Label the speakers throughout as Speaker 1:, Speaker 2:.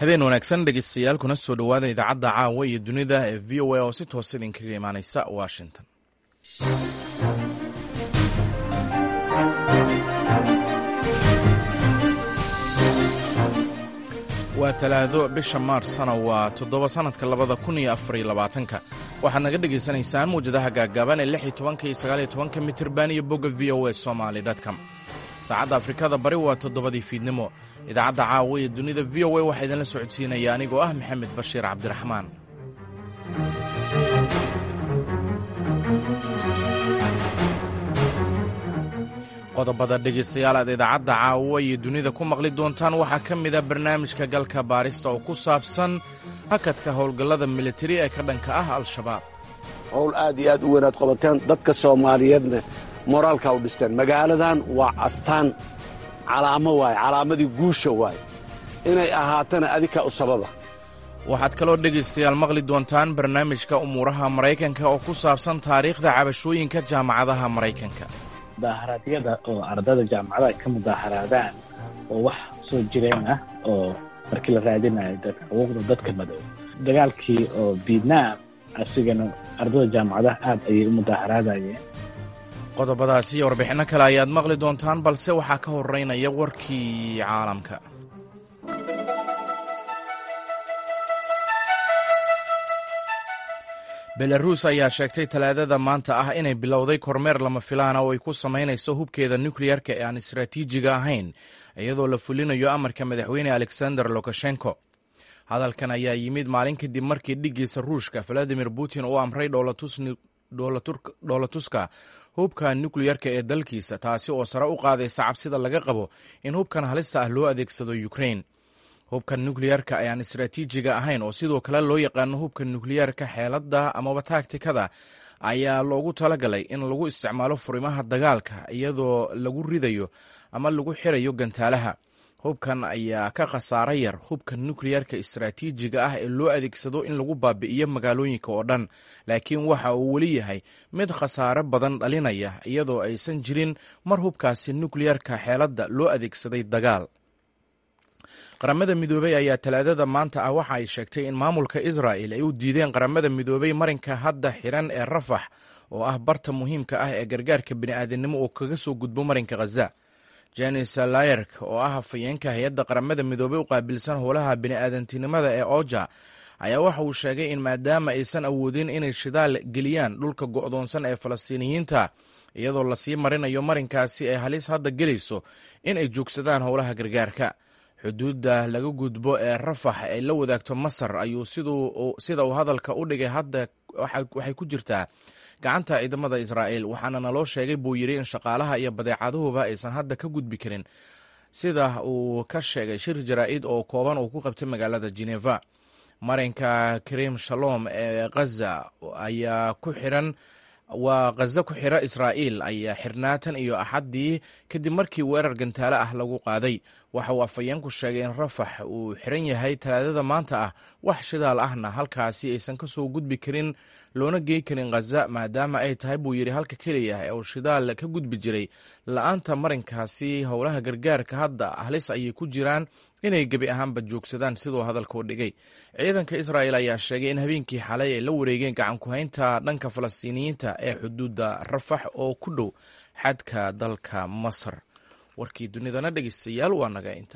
Speaker 1: habeen wanaagsan dhegeystayaal kuna soo dhowaada idaacadda caawa iyo dunida ee v o a oo si toos idinkaga imaaneysa washington waa talaado bisha maarsna waa toddoba sannadka labada kun iyo afariyo labaatanka waxaad naga dhagaysanaysaan mawjadaha gaaggaaban ee lix iyo tobanka iyo sagaal iyo tobanka mitirban iyo bogga v o a somaly com saacadda afrikada bari waa toddobadii fiidnimo idaacadda caawa iyo dunida v o a waxaa idinla socodsiinaya anigoo ah maxamed bashiir cabdiraxmaan qodobada dhegaystayaal aad idaacadda caawa iyo dunida ku maqli doontaan waxaa ka mid a barnaamijka galka baarista oo ku saabsan hakadka howlgallada militari ee ka dhanka ah al-shabaab
Speaker 2: howl aad iyo aad u weynaad qabateen dadka soomaaliyeedna moraalka u dhisteen magaaladan waa astaan calaamo waaye calaamadii guusha waaye inay ahaatana adikaa u sababa
Speaker 1: waxaad kaloo dhegaystayaal maqli doontaan barnaamijka umuuraha maraykanka oo ku saabsan taariikhda cabashooyinka jaamacadaha maraykanka
Speaker 3: mudaharaadyada oo ardada jaamacadaha ka mudaaharaadaan oo wax soo jireen ah oo markii la raadinayo xuquuqda dadka madow dagaalkii oo vietnam asigana ardada jaamacadaha aad ayay u mudaaharaadayeen
Speaker 1: qodobadaasi iyo warbixinno kale ayaad maqli doontaan balse waxaa ka horeynaya warkii caalamka belaruus ayaa sheegtay talaadada maanta ah inay bilowday kormeer lama filaana oo ay ku samaynayso hubkeeda nukleyarka ee aan istaraatiijiga ahayn iyadoo la fulinayo amarka madaxweyne alexander lukashenko hadalkan ayaa yimid maalin kadib markii dhiggiisa ruushka valadimir putin uu amray dhoolatuska hubka nukleyarka ee dalkiisa taasi oo sare u qaadaysa cabsida laga qabo in hubkan halista ah loo adeegsado ukrain hubka nukleyarka ayaan istaraatiijiga ahayn oo sidoo kale loo yaqaano hubka nukleyarka xeeladda amaba taagtikada ayaa loogu talagalay in lagu isticmaalo furimaha dagaalka iyadoo lagu ridayo ama lagu xirayo gantaalaha hubkan ayaa ka khasaaro yar hubka nukleyarka istaraatiijiga ah ee loo adeegsado in lagu baabi'iyo magaalooyinka oo dhan laakiin waxa uu weli yahay mid khasaare badan dhalinaya iyadoo aysan jirin mar hubkaasi nukleyarka xeeladda loo adeegsaday dagaal qaramada midoobey ayaa talaadada maanta ah waxa ay sheegtay in maamulka israa'el ay u diideen qaramada midoobey marinka hadda xiran ee rafax oo ah barta muhiimka ah ee gargaarka bini'aadanimo oo kaga soo gudbo marinka khaza janis layerk oo ah hafayeenka hay-adda qaramada midoobey u qaabilsan howlaha bini'aadantinimada ee oja ayaa waxa uu sheegay in maadaama aysan awoodin inay shidaal geliyaan dhulka go'doonsan ee falastiiniyiinta iyadoo lasii marinayo marinkaasi ay halis hadda gelayso in ay joogsadaan howlaha gargaarka xuduudda laga gudbo ee rafax ay la wadaagto masar ayuu sida uu hadalka u dhigay hadda waxay ku jirtaa gacanta ciidamada israa'el waxaana naloo sheegay buu yidhi in shaqaalaha iyo badeecaduhuba aysan hadda ka gudbi karin sida uu ka sheegay shir jaraa'id oo kooban uu ku qabtay magaalada geneva marinka karim shalom ee khaza ayaa ku xiran waa khaza ku xira israa'iil ayaa xirnaatan iyo axaddii kadib markii weerar gantaale ah lagu qaaday waxa uu afhayeenku sheegay in rafax uu xiran yahay talaadada maanta ah wax shidaal ahna halkaasi aysan ka soo gudbi karin loona gey karin khaza maadaama ay tahay buu yidhi halka keliya ee uu shidaal ka gudbi jiray la-aanta marinkaasi howlaha gargaarka hadda halis ayay ku jiraan inay gebi ahaanba joogsadaan siduu hadalka u dhigay ciidanka israa'el ayaa sheegay in habeenkii xalay ay la wareegeen gacankuhaynta dhanka falastiiniyiinta ee xuduudda rafax oo ku dhow xadka dalka masar warkii dunidana dhegeystayaal waa naga inta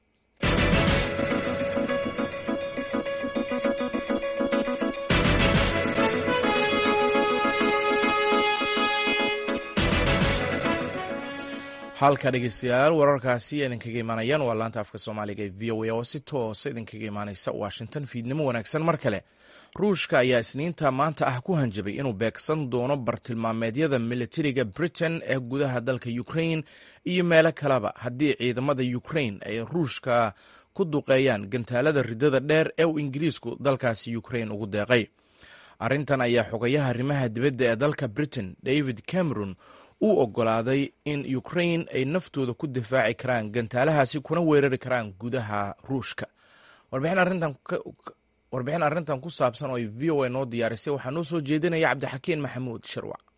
Speaker 1: halka dhegeystayaal wararkaasi idinkaga imaanayaan waa laanta afka soomaaliga ee v o a oo si toosa idinkaga imaaneysa washington fiidnimo wanaagsan mar kale ruushka ayaa isniinta maanta ah ku hanjabay inuu beegsan doono bartilmaameedyada militariga britain ee gudaha dalka ukrain iyo meelo kaleba haddii ciidamada ukrain ay ruushka ku duqeeyaan gantaalada ridada dheer ee uu ingiriisku dalkaasi ukrain ugu deeqay arrintan ayaa xogayaha arrimaha dibadda ee dalka britain david cameron uu ogolaaday in ukrain ay naftooda ku difaaci karaan gantaalahaasi kuna weerari karaan gudaha ruushka warbixin arrintan ku saabsan oo ay v o a noo diyaarisay waxaa noo soo jeedinaya cabdixakiin maxamuud shirwac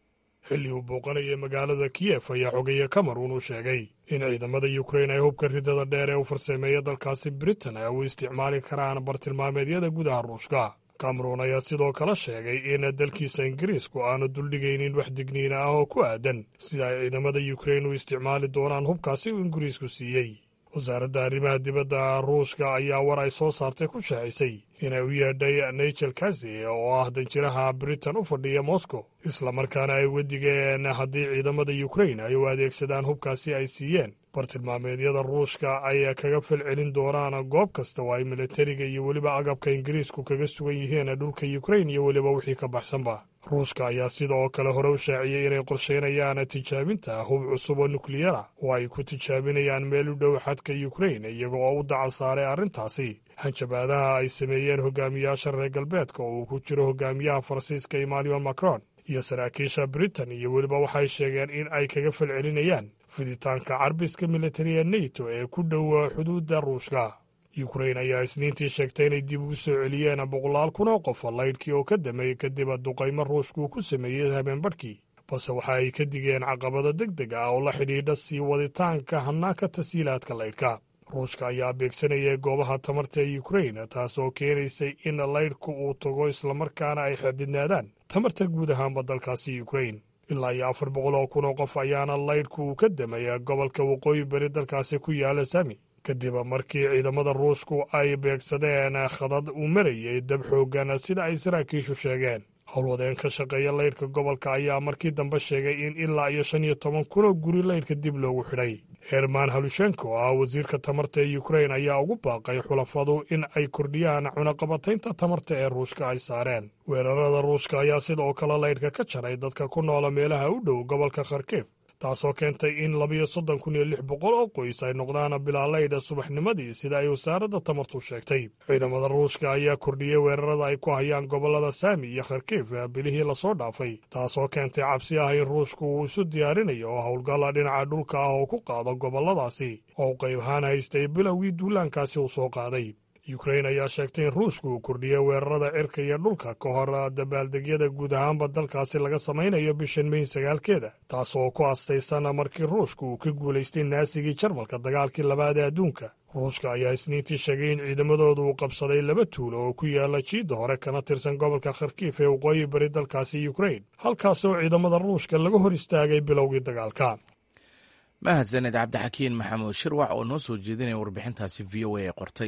Speaker 4: xilli uu booqanayay magaalada kiyef ayaa xogeeye cameron uu sheegay in ciidamada yukrain ay hubka ridada dheer ee u farsameeya dalkaasi britain ay u isticmaali karaan bartilmaameedyada gudaha ruushka cameron ayaa sidoo kale sheegay in dalkiisa ingiriisku aanu duldhigaynin wax digniina ah oo ku aadan sida ay ciidamada yukrain u isticmaali doonaan hubkaasi uu ingiriisku siiyey wasaaradda arrimaha dibadda ruushka ayaa war ay soo saartay ku shaacisay inay u yeedhay nigel kazi oo ah danjiraha britain u fadhiya moscow islamarkaana ay wedigeen haddii ciidamada yukrain ay u adeegsadaan hubkaasi ay siiyeen bartilmaameedyada ruushka ay kaga falcelin doonaan goob kasta oo ay militariga iyo weliba agabka ingiriisku kaga sugan yihiin dhulka yukrain iyo weliba wixii ka baxsanba ruushka ayaa sida oo kale hore u shaaciyey inay qorsheynayaan tijaabinta hub cusub oo nukliyara oo ay ku tijaabinayaan meel u dhow xadka yukrain iyaga oo u dacal saaray arrintaasi hanjabaadaha ay sameeyeen hogaamiyaasha reer galbeedka oo uu ku jiro hogaamiyaha faransiiska emmanuel macron iyo saraakiisha britain iyo weliba waxay sheegeen in ay kaga falcelinayaan fiditaanka carbiska militari ee neto ee ku dhow xuduudda ruushka yukrain ayaa isniintii sheegtay inay dib ugu soo celiyeen boqolaal kun oo qof laydhkii oo ka dameeyey kadib duqaymo ruushku ku sameeyey habeenbadhkii balse waxa ay ka digeen caqabado deg deg ah oo la xidhiidha sii waditaanka hanaanka tasiilaadka laydhka ruushka ayaa beegsanayay goobaha tamarta ee yukrain taas oo keenaysay in laydhku uu tago islamarkaana ay xadidnaadaan tamarta guud ahaanba dalkaasi yukrain ilaa iyo afar boqol oo kun oo qof ayaana laydhku uu ka damaya gobolka waqooyi bari dalkaasi ku yaala sami kadib markii ciidamada ruushku ay beegsadeen khadad uu marayay dab xooggan sida ay saraakiishu sheegeen howlwadeen ka shaqeeya laydhka gobolka ayaa markii dambe sheegay in ilaa iyo shan iyo toban kun oo guri laydhka dib loogu xidhay herman halushenko oo ah wasiirka tamarta ee yukrain ayaa ugu baaqay xulafadu in ay kordhiyaan cunaqabataynta tamarta ee ruushka ay saareen weerarada ruushka ayaa sidoo kale laydhka ka jaray dadka ku noola meelaha u dhow gobolka kharkif taasoo keentay in labiyo soddon kun iyo lix boqol oo qoys ay noqdaan bilaalaydha subaxnimadii sida ay wasaaradda tamartu sheegtay ciidamada ruushka ayaa kordhiyey weerarada ay ku hayaan gobollada saami iyo kharkif bilihii lasoo dhaafay taasoo keentay cabsi ah in ruushku uu isu diyaarinayo oo howlgalla dhinaca dhulka ah oo ku qaado gobolladaasi oo u qayb ahaan haystay bilowgii duulaankaasi uu soo qaaday yukrain ayaa sheegtay in ruushku uu kordhiyey weerarada cirka iyo dhulka ka hor dabaaldegyada guud ahaanba dalkaasi laga samaynayo bishan meyn sagaalkeeda taasoo ku astaysan markii ruushku uu ka guulaystay naasigii jarmalka dagaalkii labaad ee adduunka ruushka ayaa isniintii sheegay in ciidamadooda uu qabsaday laba tuulo oo ku yaala jiidda hore kana tirsan gobolka kharkiif ee waqooyi bari dalkaasi yukrain halkaasoo ciidamada ruushka laga hor istaagay bilowgii dagaalka
Speaker 1: mahadsaned cabdixakiin maxamuud shirwac oo noo soo jeedinaya warbixintaasi v o a ee qortay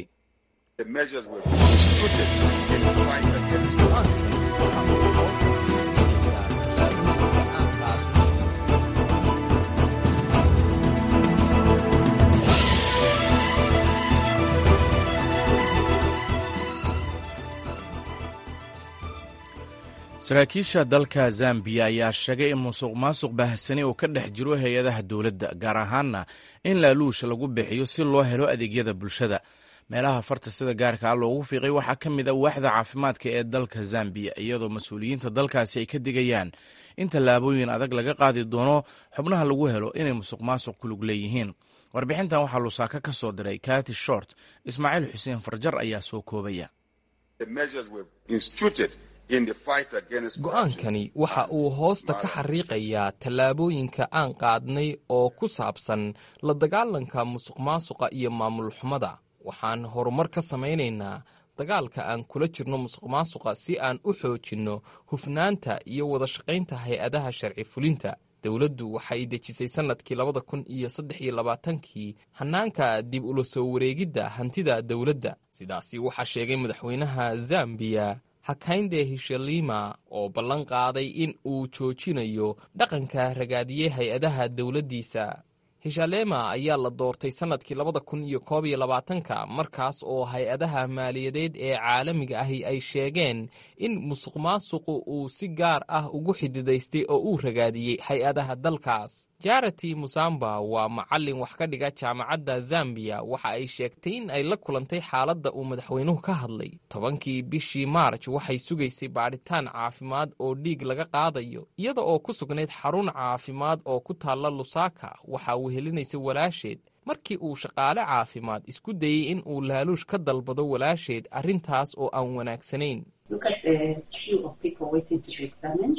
Speaker 1: saraakiisha dalka zambiya ayaa sheegay in musuq maasuq baahsani oo ka dhex jiro hay-adaha dowladda gaar ahaanna in laaluusha lagu bixiyo si loo helo adeegyada bulshada meelaha farta sida gaarka ah loogu fiiqay waxaa ka mid a waaxda caafimaadka ee dalka zambiya iyadoo mas-uuliyiinta dalkaasi ay ka digayaan in tallaabooyin adag laga qaadi doono xubnaha lagu helo inay musuq maasuq ku lug leeyihiin warbixintan waxaa lusaaka ka soo diray kati short ismaaciil xuseen farjar ayaa soo koobaya
Speaker 5: go-aankani waxa uu hoosta ka xariiqayaa tallaabooyinka aan qaadnay oo ku saabsan la dagaalanka musuq maasuqa iyo maamul xumada waxaan horumar ka samaynaynaa dagaalka aan kula jirno musuq maasuqa si aan u xoojinno hufnaanta iyo wada shaqaynta hay-adaha sharci fulinta dowladdu waxay dejisay sannadkii labada kun iyo saddex iyo labaatankii hannaanka dib ula soo wareegidda hantida dowladda sidaasi waxaa sheegay madaxweynaha zambiya hakaynde hishalima oo ballan qaaday in uu joojinayo dhaqanka ragaadiyey hay-adaha dowladdiisa hishalema ayaa la doortay sannadkii labada kun iyo koob iyo labaatanka markaas oo hay-adaha maaliyadeed ee caalamiga ahi ay sheegeen in musuq maasuqu uu si gaar ah ugu xididaystay oo uu ragaadiyey hay-adaha dalkaas jarati musamba waa macallin wax ka dhiga jaamacadda zambiya waxa ay sheegtay in ay la kulantay xaaladda uu madaxweynuhu ka hadlay tobankii bishii maarj waxay sugaysay baadhitaan caafimaad oo dhiig laga qaadayo iyada oo ku sugnayd xarun caafimaad oo ku taalla lusaaka waxa wehelinaysa walaasheed markii uu shaqaale caafimaad isku dayey in uu laaluush ka dalbado walaasheed arrintaas oo aan wanaagsanayn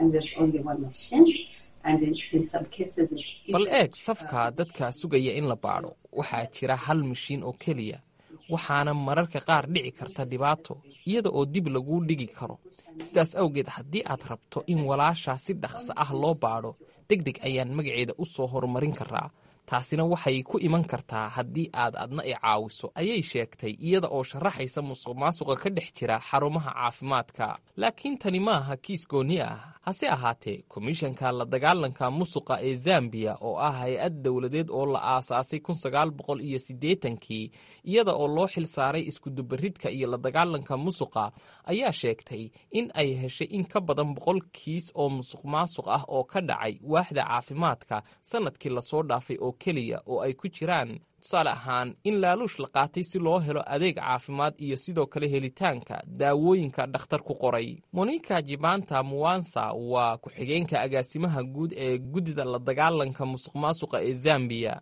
Speaker 5: bal eeg safka dadka sugaya in la baadho waxaa jira hal mashiin oo keliya waxaana mararka qaar dhici karta dhibaato iyada oo dib laguu dhigi karo sidaas awgeed haddii aad rabto in walaashaa si dhaqso ah loo baadho deg deg ayaan magaceeda u soo horumarin karaa taasina waxay ku iman kartaa haddii aad adna i caawiso ayay sheegtay iyada oo sharaxaysa musuq maasuqa ka dhex jira xarumaha caafimaadka laakiin tani maaha kiis goonni ah hase ahaatee komishanka la dagaalanka musuqa ee zambiya oo ah hay-ad dowladeed oo la aasaasay kun sagaal boqol iyo siddeetankii iyada oo loo xil saaray iskudubaridka iyo la dagaalanka musuqa ayaa sheegtay in ay heshay in ka badan boqol kiis oo musuq maasuq ah oo ka dhacay waaxda caafimaadka sanadkii lasoo dhaafay oo keliya oo ay ku jiraan tusaale ahaan in laaluush la qaatay si loo helo adeeg caafimaad iyo sidoo kale helitaanka daawooyinka dhakhtar ku qoray monika jibanta muwansa waa ku-xigeenka agaasimaha guud ee guddida la dagaalanka musuq maasuqa ee zambiya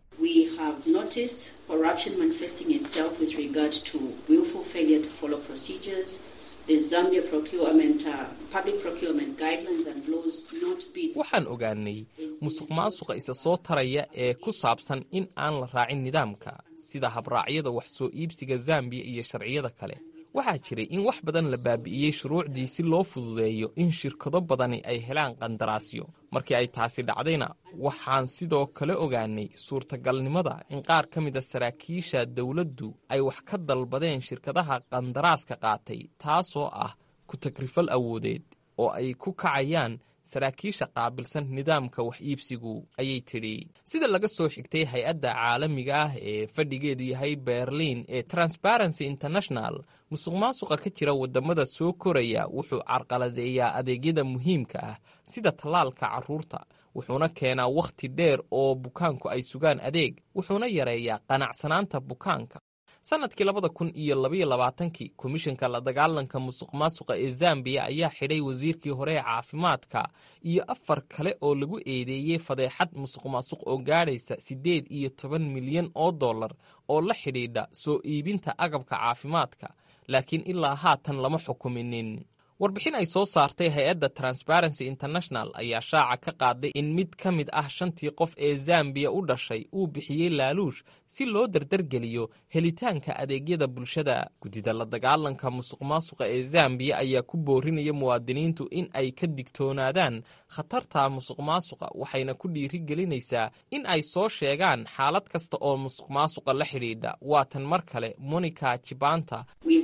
Speaker 5: waxaan ogaanay musuq maasuqa isa soo taraya ee ku saabsan in aan la raacin nidaamka sida habraacyada wax soo iibsiga zambiya iyo sharciyada kale waxaa jiray in wax badan la baabi'iyey shuruucdii si loo fududeeyo in shirkado badani ay helaan qandaraasyo markii ay taasi dhacdayna waxaan sidoo kale ogaanay suurtagalnimada in qaar ka mida saraakiisha dowladdu ay wax ka dalbadeen shirkadaha qandaraaska qaatay taasoo ah ku-tagrifal awoodeed oo ay ku kacayaan saraakiisha qaabilsan nidaamka wax iibsigu ayay tidhi sida laga soo xigtay hay-adda caalamiga ah ee fadhigeedu yahay berliin ee transparency international musuq maasuqa ka jira waddamada soo koraya wuxuu carqaladeeyaa adeegyada muhiimka ah sida tallaalka carruurta wuxuuna keenaa wakhti dheer oo bukaanku ay sugaan adeeg wuxuuna yareeyaa qanacsanaanta bukaanka sanadkii labada kun iyo labaiyo labaatankii komishanka la dagaalanka musuq maasuqa ee zambiya ayaa xidhay wasiirkii hore ee caafimaadka iyo afar kale oo lagu eedeeyey fadeexad musuq maasuq oo gaadhaysa siddeed iyo toban milyan oo dollar oo la xidhiidha soo iibinta agabka caafimaadka laakiin ilaa haatan lama xukuminin warbixin ay soo saartay hay-adda transparency international ayaa shaaca ka qaaday in mid ka mid ah shantii qof ee zambiya u dhashay uu bixiyey laaluush si loo dardargeliyo helitaanka adeegyada bulshada guddida la dagaalanka musuq maasuqa ee zambiya ayaa ku boorinaya muwaadiniintu in ay ka digtoonaadaan khatarta musuq maasuqa waxayna ku dhiirigelinaysaa in ay soo sheegaan xaalad kasta oo musuq maasuqa la xidhiidha waatan mar kale monica jibanta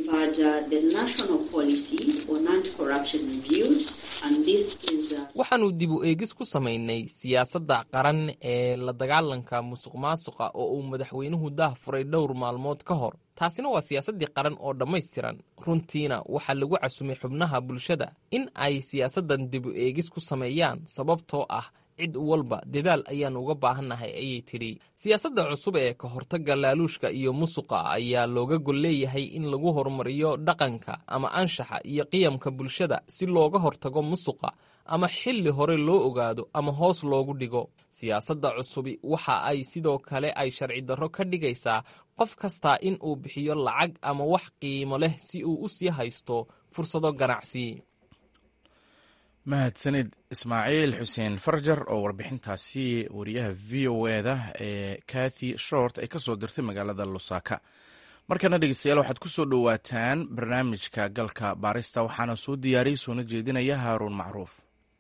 Speaker 5: waxaanu dib u eegis ku samaynay siyaasadda qaran ee la dagaalanka musuq maasuqa oo uu madaxweynuhu daah furay dhowr maalmood ka hor taasina waa siyaasaddii qaran oo dhammaystiran runtiina waxaa lagu casumay xubnaha bulshada in ay siyaasaddan dib u eegis ku sameeyaan sababtoo ah cid walba dadaal ayaan uga baahannahay ayay tidhi siyaasadda cusub ee ka hortagga laaluushka iyo musuqa ayaa looga gol leeyahay in lagu horumariyo dhaqanka ama anshaxa iyo qiyamka bulshada si looga hortago musuqa ama xilli hore loo ogaado ama hoos loogu dhigo siyaasadda cusubi waxa ay sidoo kale ay sharci darro ka dhigaysaa qof kastaa in uu bixiyo lacag ama wax qiimo leh si uu u sii haysto fursado ganacsi
Speaker 1: mahadsanid ismaaciil xuseen farjar oo warbixintaasi wariyaha v o eda ee kathy short ay ka soo dirtay magaalada lusaka markana dhegeystayaal waxaad ku soo dhowaataan barnaamijka galka baarista waxaana soo diyaariyey soona jeedinaya haaruun macruuf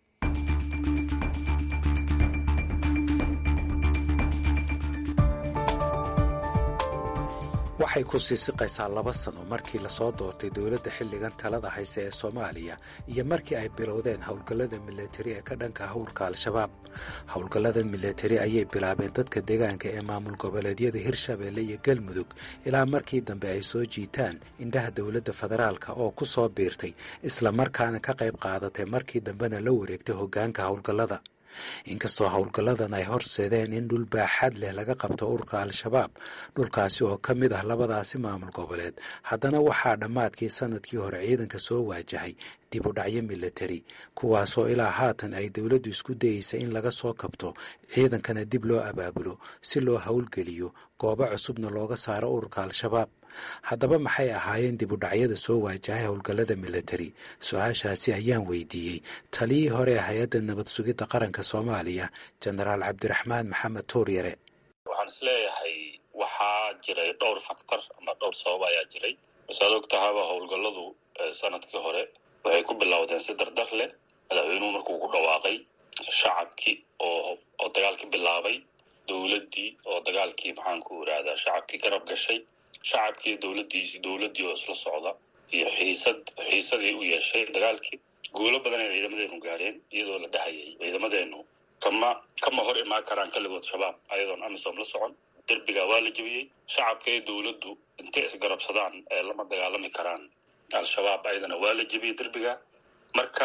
Speaker 6: waxay ku sii siqaysaa laba sano markii lasoo doortay dowladda xilligan talada hayse ee soomaaliya iyo markii ay bilowdeen howlgallada milatari ee ka dhanka howlka al-shabaab howlgallada milatari ayay bilaabeen dadka deegaanka ee maamul goboleedyada hirshabeelle iyo galmudug ilaa markii dambe ay soo jiitaan indhaha dowladda federaalka oo ku soo biirtay islamarkaana ka qayb qaadatay markii dambena la wareegtay hoggaanka howlgallada inkastoo howlgalladan ay horseedeen in dhul baaxad leh laga qabto ururka al-shabaab dhulkaasi oo ka mid ah labadaasi maamul goboleed haddana waxaa dhammaadkii sanadkii hore ciidanka soo waajahay dib u dhacyo milatari kuwaasoo ilaa haatan ay dowladdu isku dayeysa in laga soo kabto ciidankana dib loo abaabulo si loo howlgeliyo goobo cusubna looga saaro ururka al-shabaab haddaba maxay ahaayeen dib u dhacyada soo waajahay howlgallada militari su-aashaasi ayaan weydiiyey taliyii hore ee hay-adda nabad sugidda qaranka soomaaliya jenaraal cabdiraxmaan maxamed tuuryare
Speaker 7: waxaan is leeyahay waxaa jiray dhowr faktor ama dhowr sabab ayaa jiray masaad og tahaba howlgalladu sanadkii hore waxay ku bilowdeen si dardar leh madaxweynuhu markuu ku dhawaaqay shacabkii oo oo dagaalkii bilaabay dowladdii oo dagaalkii maxaanku irahdaa shacabkii garab gashay shacabkii dowladdii dowladdii oo isla socda iyo xiisad xiisadii u yeeshay dagaalkii guulo badan ay ciidamadeenu gaareen iyadoo la dhahayay ciidamadeenu kama kama hor imaan karaan kaligood shabaab ayadoon amisom la socon derbiga waa la jebiyey shacabka iyo dowladdu intay isgarabsadaan ee lama dagaalami karaan al-shabaab ayadana waa la jebiyey derbiga marka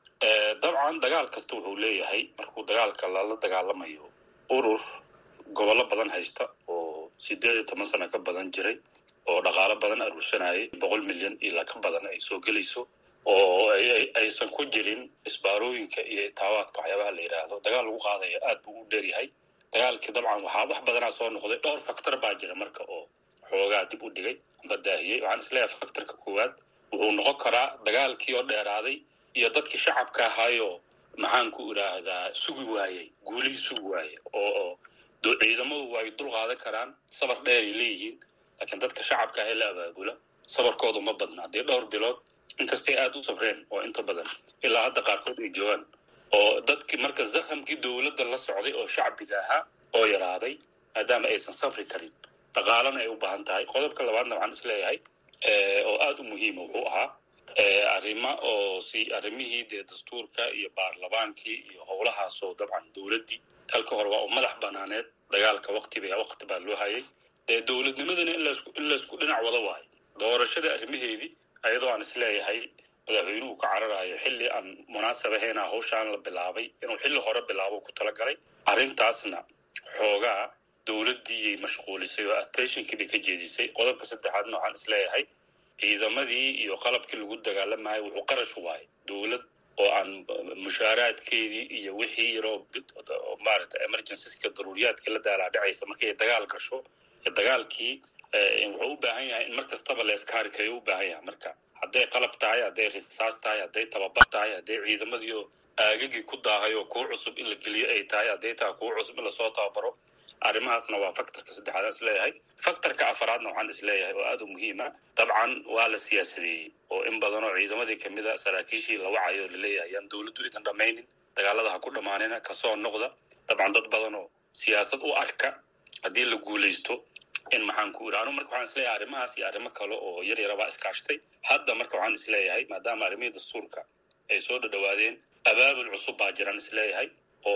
Speaker 7: dabcan dagaal kasta wuxuu leeyahay markuu dagaalka lala dagaalamayo urur gobollo badan haysta oo sideed iyo toban sano ka badan jiray oo dhaqaalo badan aruursanayay boqol milyan ilaa ka badan ay soo gelayso oo aysan ku jirin isbaarooyinka iyo itaawaadka waxyaabaha la yidhaahdo dagaal lagu qaadaya aad buu u dheeryahay dagaalkii dabcan waxaa wax badanaa soo noqday dhowr faktor baa jira marka oo xoogaa dib u dhigay amba daahiyey waxaan isleeyahay faktorka koowaad wuxuu noqon karaa dagaalkii oo dheeraaday iyo dadkii shacabka ahaayoo maxaanku idhaahdaa sugi waayey guulihii sugi waayey oo ciidamadu way dul qaadan karaan sabar dheer ay leeyihiin laakiin dadka shacabka ahee la abaabula sabarkoodu ma badna haddii dhowr bilood inkastay aada u sabreen oo inta badan ilaa hadda qaarkood ay joogaan oo dadkii marka zakhamkii dowladda la socday oo shacbiga ahaa oo yaraaday maadaama aysan safri karin dhaqaalana ay u baahan tahay qodobka labaadna waxaan is leeyahay oo aada u muhiima wuxuu ahaa arrimo oo si arrimihii dee dastuurka iyo baarlamaankii iyo howlahaasoo dabcan dowladdii halka hore waa u madax banaaneed dagaalka waktiba wakti baa loo hayay dee dowladnimadana in laysku dhinac wada waayo doorashada arrimaheedii ayadoo aan is leeyahay madaxweynuhu ka cararayo xilli aan munaasab ahayna hawshaan la bilaabay inuu xilli hore bilaabo ku talagalay arrintaasna xoogaa dowladdiiyay mashquulisay oo attentionkii bay ka jeedisay qodobka saddexaadna waxaan is leeyahay ciidamadii iyo qalabkii lagu dagaalamayo wuxuu qarash waayay dowlad oo aan mushaaraadkeedii iyo wixii yaroo maarata emergencyska daruuriyaadkii la daalaadhacaysa markay dagaal gasho dagaalkii wuxuu u baahan yahay in mar kastaba leeskaari kayo u baahan yahay marka hadday qalab tahay hadday risaas tahay hadday tababar tahay hadday ciidamadiio aagagii ku daahay oo kuwo cusub in la geliyo ay tahay hadday tahay kuwo cusub in lasoo tababaro arrimahaasna waa faktorka saddexaad aan isleeyahay faktorka afaraadna waxaan isleeyahay oo aada u muhiima dabcan waa la siyaasadeeyey oo in badan oo ciidamadii kamid a saraakiishii la wacayo laleeyahay yaan dowladdu idan dhammaynin dagaalada ha ku dhammaanina kasoo noqda dabcan dad badan oo siyaasad u arka haddii la guulaysto in maxaanku iri anu marka waxaan isleeyahay arrimahaas iyo arrimo kale oo yar yarabaa iskaashtay hadda marka waxaan isleeyahay maadaama arrimihii dastuurka ay soo dhadhawaadeen abaabul cusub baa jiraan isleeyahay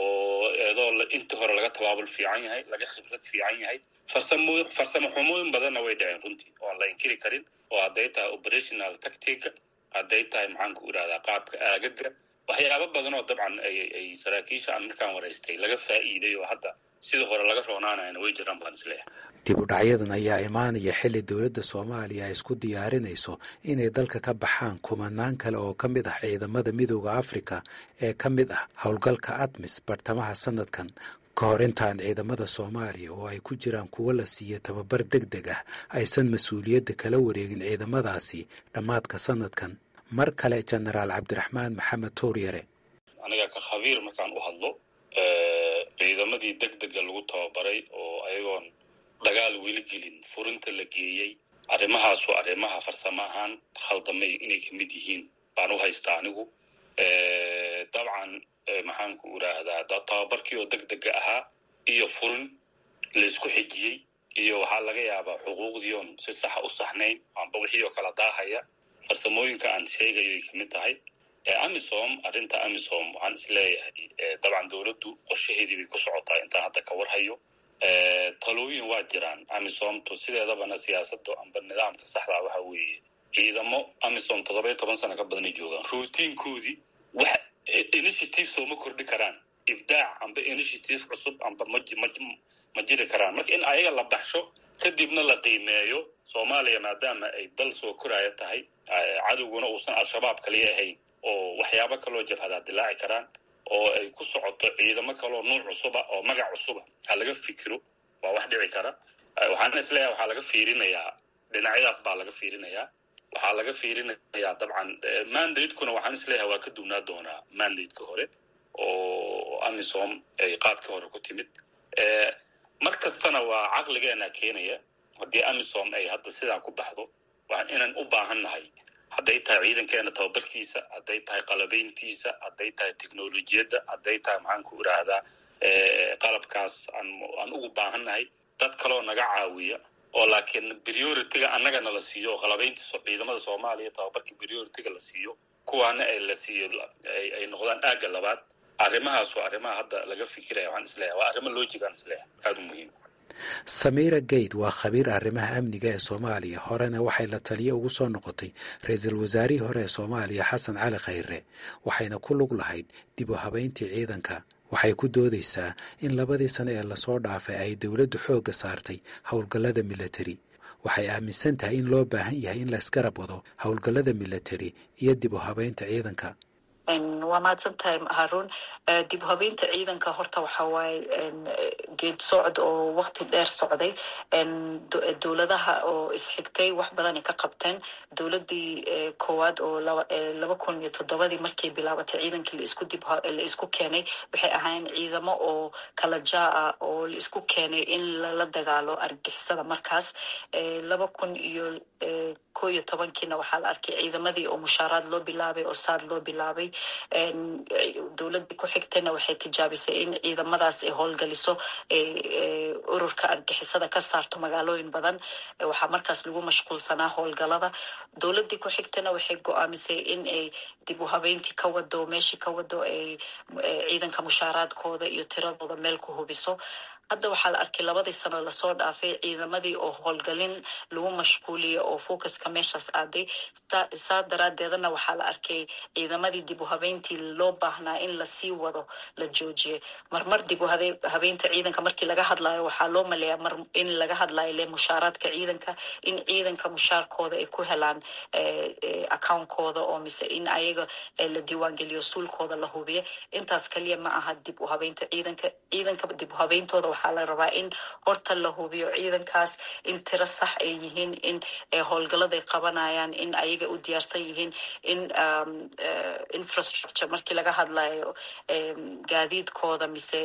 Speaker 7: oo eedoo intii hore laga tabaabul fiican yahay laga khibrad fiican yahay farsamo farsamo xumooyin badanna way dhaceen runtii oo aan la inkiri karin oo hadday tahay operational tactica hadday tahay maxaanku irahdaa qaabka aagaga waxyaabo badan oo dabcan ay saraakiisha aan markaan waraystay laga faa'iiday oo hadda sida hore laga roonaanayana way jiraan baan isleeyahay
Speaker 6: dib u dhacyadan ayaa imaanaya xilli dowladda soomaaliya ay isku diyaarinayso inay dalka ka baxaan kumanaan kale oo ka mid ah ciidamada midooda afrika ee ka mid ah howlgalka admis bartamaha sanadkan ka hor intaan ciidamada soomaaliya oo ay ku jiraan kuwo la siiya tababar deg deg ah aysan mas-uuliyadda kala wareegin ciidamadaasi dhammaadka sanadkan mar kale jenaraal cabdiraxmaan maxamed tuuryare
Speaker 7: aniga ka khabiir markaan u hadlo ciidamadii deg dega lagu tababaray oo ayagoon dagaal weli gelin furinta la geeyey arrimahaasu arrimaha farsamo ahaan khaldamay inay ka mid yihiin baan u haystaa anigu dabcan maxaanku idhaahdaa tababarkii oo deg dega ahaa iyo furin laysku xijiyey iyo waxaa laga yaabaa xuquuqdii oon si saxa u saxnayn amba wixii oo kala daahaya farsamooyinka aan sheegayo ay kamid tahay amisom arrinta amisom waxaan isleeyahay dabcan dowladdu qorshaheedii bay ku socotaa intaan hadda ka warhayo talooyin waa jiraan amisomtu sideedabana siyaasada amba nidaamka saxdaa waxa weeye ciidamo amisom toddoba iyo toban sano ka badanay joogaan routiinkoodii wax initiative sooma kordhi karaan ibdaac amba initiative cusub amba ma jiri karaan marka in ayaga la baxsho kadibna la qiimeeyo soomaaliya maadaama ay dal soo koraya tahay cadowguna uusan al-shabaab kaliya ahayn oo waxyaabo kaloo jabhadaa dilaaci karaan oo ay ku socoto ciidamo kaloo nuuc cusuba oo magac cusuba ha laga fikiro waa wax dhici kara waxaan isleeyahay waxaa laga fiirinayaa dhinacyadaas baa laga fiirinayaa waxaa laga fiirinayaa dabcan mandatekuna waxaan isleeyahay waa ka duwnaa doonaa mandateka hore oo amisom ay qaabkii hore ku timid mar kastana waa caqligeena keenaya haddii amisom ay hadda sidaa ku baxdo inaan u baahan nahay hadday tahay ciidankeena tababarkiisa hadday tahay qalabayntiisa hadday tahay technolojiyadda hadday tahay maxaan ku idhaahdaa qalabkaas aan ugu baahan nahay dad kaloo naga caawiya oo laakiin priority-ga annagana la siiyo oo qalabaynta ciidamada soomaaliya tababarka priority-ga la siiyo kuwaana ay la siiyo ay noqdaan aagga labaad arrimahaas waa arrimaha hadda laga fikiraya waxaan isleeyahay waa arrimo logic aan isleeyahay aada u muhiim
Speaker 6: samiira gayd waa khabiir arrimaha amniga ee soomaaliya horena waxay la taliyo ugu soo noqotay ra-iisul wasaarihii hore ee soomaaliya xasan cali khayre waxayna ku lug lahayd dib u habayntii ciidanka waxay ku doodaysaa in labadii sane ee lasoo dhaafay ay dowladdu xoogga saartay howlgallada milatari waxay aaminsan tahay in loo baahan yahay in laysgarab wado howlgallada milatari iyo dib u habaynta ciidanka
Speaker 8: waa mahadsan tahay haruun dib habeynta ciidanka horta waxa waaye geed socod oo wakti dheer socday dowladaha oo isxigtay wax badanay ka qabteen dowladii koowaad oo laba kun iyo toddobadii markay bilaabatay ciidankii laisku dib la isku keenay waxay ahaayeen ciidamo oo kala jaa ah oo la isku keenay in lala dagaalo argixisada markaas laba kun iyo ko iyo tobankiina waxaa la arkay ciidamadii oo mushaaraad loo bilaabay oo saad loo bilaabay dowladii ku xigtayna waxay tijaabisay in ciidamadaas ay howlgaliso ururka argixisada ka saarto magaalooyin badan waxaa markaas lagu mashquulsanaa howlgalada dowladii ku xigtayna waxay go-aamisay in ay dib u habeyntii ka wado meeshii ka wado ay ciidanka mushaaraadkooda iyo tiradooda meel ku hubiso hadda waxaa la arkay labadii sano lasoo dhaafay ciidamadii oo howlgalin lagu mashquuliyay oo focuska meeshaas aaday saa daraadeedana waxaa la arkay ciidamadii dib u habeyntii loo baahnaa in lasii wado la joojiyay marmar dib u habeynta ciidanka markii laga hadlayo waxaa loo maleeyaa mar in laga hadlayo le mushaaraadka ciidanka in ciidanka mushaarkooda ay ku helaan accountkooda oo mise in ayaga la diiwaangeliyo suulkooda la hubiyo intaas kaliya ma aha dib u habeynta ciidanka ciidanka dib u habeyntooda waxaa la rabaa in horta la hubiyo ciidankaas in tiro sax ay yihiin in howlgaladay qabanayaan in ayaga u diyaarsan yihiin in infrastructure markii laga hadlayo gaadiidkooda mise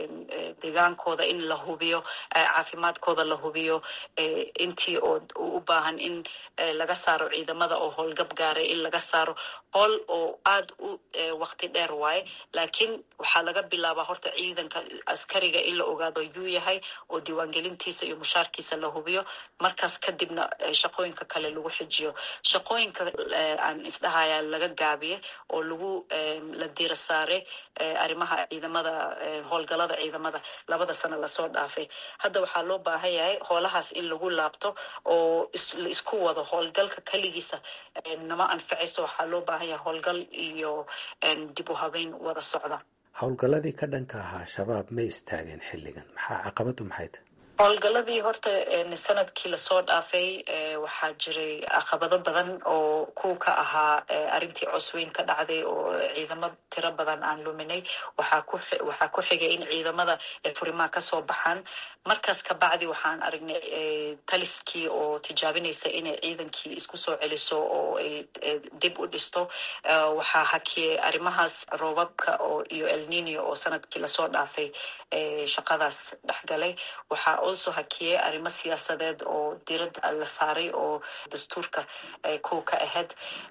Speaker 8: degaankooda in la hubiyo caafimaadkooda la hubiyo intii oo u baahan in laga saaro ciidamada oo howlgab gaaray in laga saaro howl oo aad u waqti dheer waaye laakiin waxaa laga bilaabaa horta ciidanka askariga in la ogaado yuu yahay oo diiwaangelintiisa iyo mushaarkiisa la hubiyo markaas kadibna shaqooyinka kale lagu xijiyo shaqooyinka aan isdhahaya laga gaabiye oo lagu la diira saaray arrimaha ciidamada howlgalada ciidamada labada sano lasoo dhaafay hadda waxaa loo baahan yahay hoolahaas in lagu laabto oo la isku wado howlgalka keligiisa nama anfacayso waxaa loo baahan yahay howlgal iyo dib u habeyn wada socda
Speaker 6: howlgalladii ka dhanka ahaa shabaab ma istaageen xilligan maxaa caqabadu maxay tahay
Speaker 8: howlgaladii horta sanadkii lasoo dhaafay waxaa jiray caqabado badan oo kuw ka ahaa arrintii cosweyn ka dhacday oo ciidamo tiro badan aan luminay waxaa ku xigay in ciidamada furimaa kasoo baxaan markaas kabacdi waxaan aragnay taliskii oo tijaabinaysa inay ciidankii isku soo celiso oo ay dib u dhisto waxaa hakiyey arrimahaas roobabka oo iyo elnino oo sanadkii lasoo dhaafay shaqadaas dhexgalay waxaa also hakiyey arrimo siyaasadeed oo diradda la saaray oo dastuurka kow ka ahayd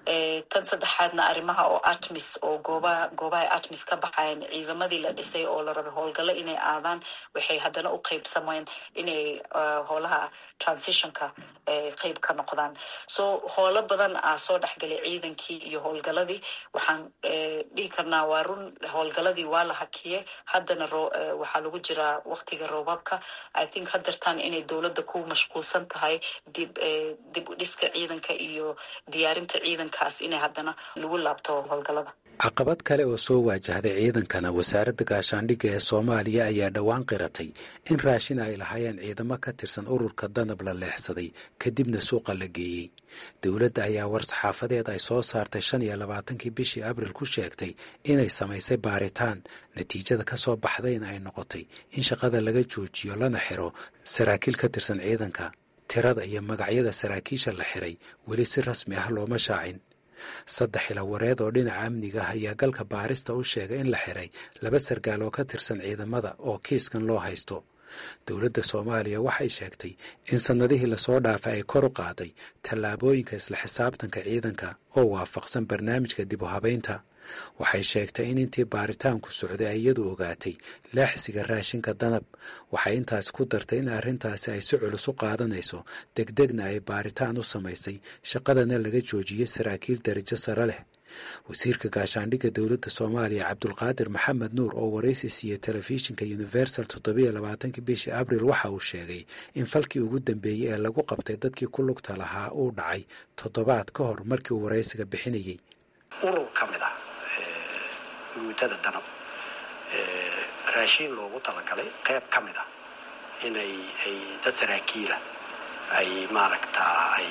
Speaker 8: tan saddexaadna arrimaha oo atmis oo goobaha goobaha atmis ka baxayan ciidamadii la dhisay oo la rabay howlgallo inay aadaan waxay haddana u qeybsameen inay howlaha transitionka qeyb ka noqdaan so howlo badan aa soo dhexgalay ciidankii iyo howlgaladii waxaan dhihi karnaa waa run howlgaladii waa la hakiyey haddana waxaa lagu jiraa waqtiga roobabka i think hadartaan inay dowladda ku mashquulsan tahay dib dib u dhiska ciidanka iyo diyaarinta ciidankaas inay haddana lagu laabto howlgalada
Speaker 6: caqabad kale oo soo waajahday ciidankana wasaaradda gaashaandhigga ee soomaaliya ayaa dhowaan qiratay in raashin ay lahaayeen ciidamo ka tirsan ururka danab la leexsaday kadibna suuqa la geeyey dowladda ayaa war-saxaafadeed ay soo saartay shan iyo labaatankii bishii abril ku sheegtay inay samaysay baaritaan natiijada ka soo baxdayna ay noqotay in shaqada laga joojiyo lana xiro saraakiil ka tirsan ciidanka tirada iyo magacyada saraakiisha la xiray weli si rasmi ah looma shaacin saddex ila wareed oo dhinaca amniga ah ayaa galka baarista u sheegay in la xiray laba sargaal oo ka tirsan ciidamada oo kiiskan loo haysto dowladda soomaaliya waxay sheegtay in sannadihii lasoo dhaafay ay kor u qaaday tallaabooyinka isla xisaabtanka ciidanka oo waafaqsan barnaamijka dib u habaynta waxay sheegtay in intii baaritaanku socday ay iyadu ogaatay laaxsiga raashinka danab waxay intaas ku dartay in arrintaasi ay si culus u qaadanayso degdegna ay baaritaan u samaysay shaqadana laga joojiyey saraakiil darajo sare leh wasiirka gaashaandhigga dowladda soomaaliya cabdulqaadir maxamed nuur oo waraysi siiyey telefishinka universal toddobiyo labaatankii bishii abril waxa uu sheegay in falkii ugu dambeeyey ee lagu qabtay dadkii ku lugta lahaa uu dhacay toddobaad ka hor markii uu waraysiga bixinayey
Speaker 9: urur ka mid ah guutada danab raashiin loogu talagalay qayb ka mid ah inay ay dad saraakiila ay maaragtaa ay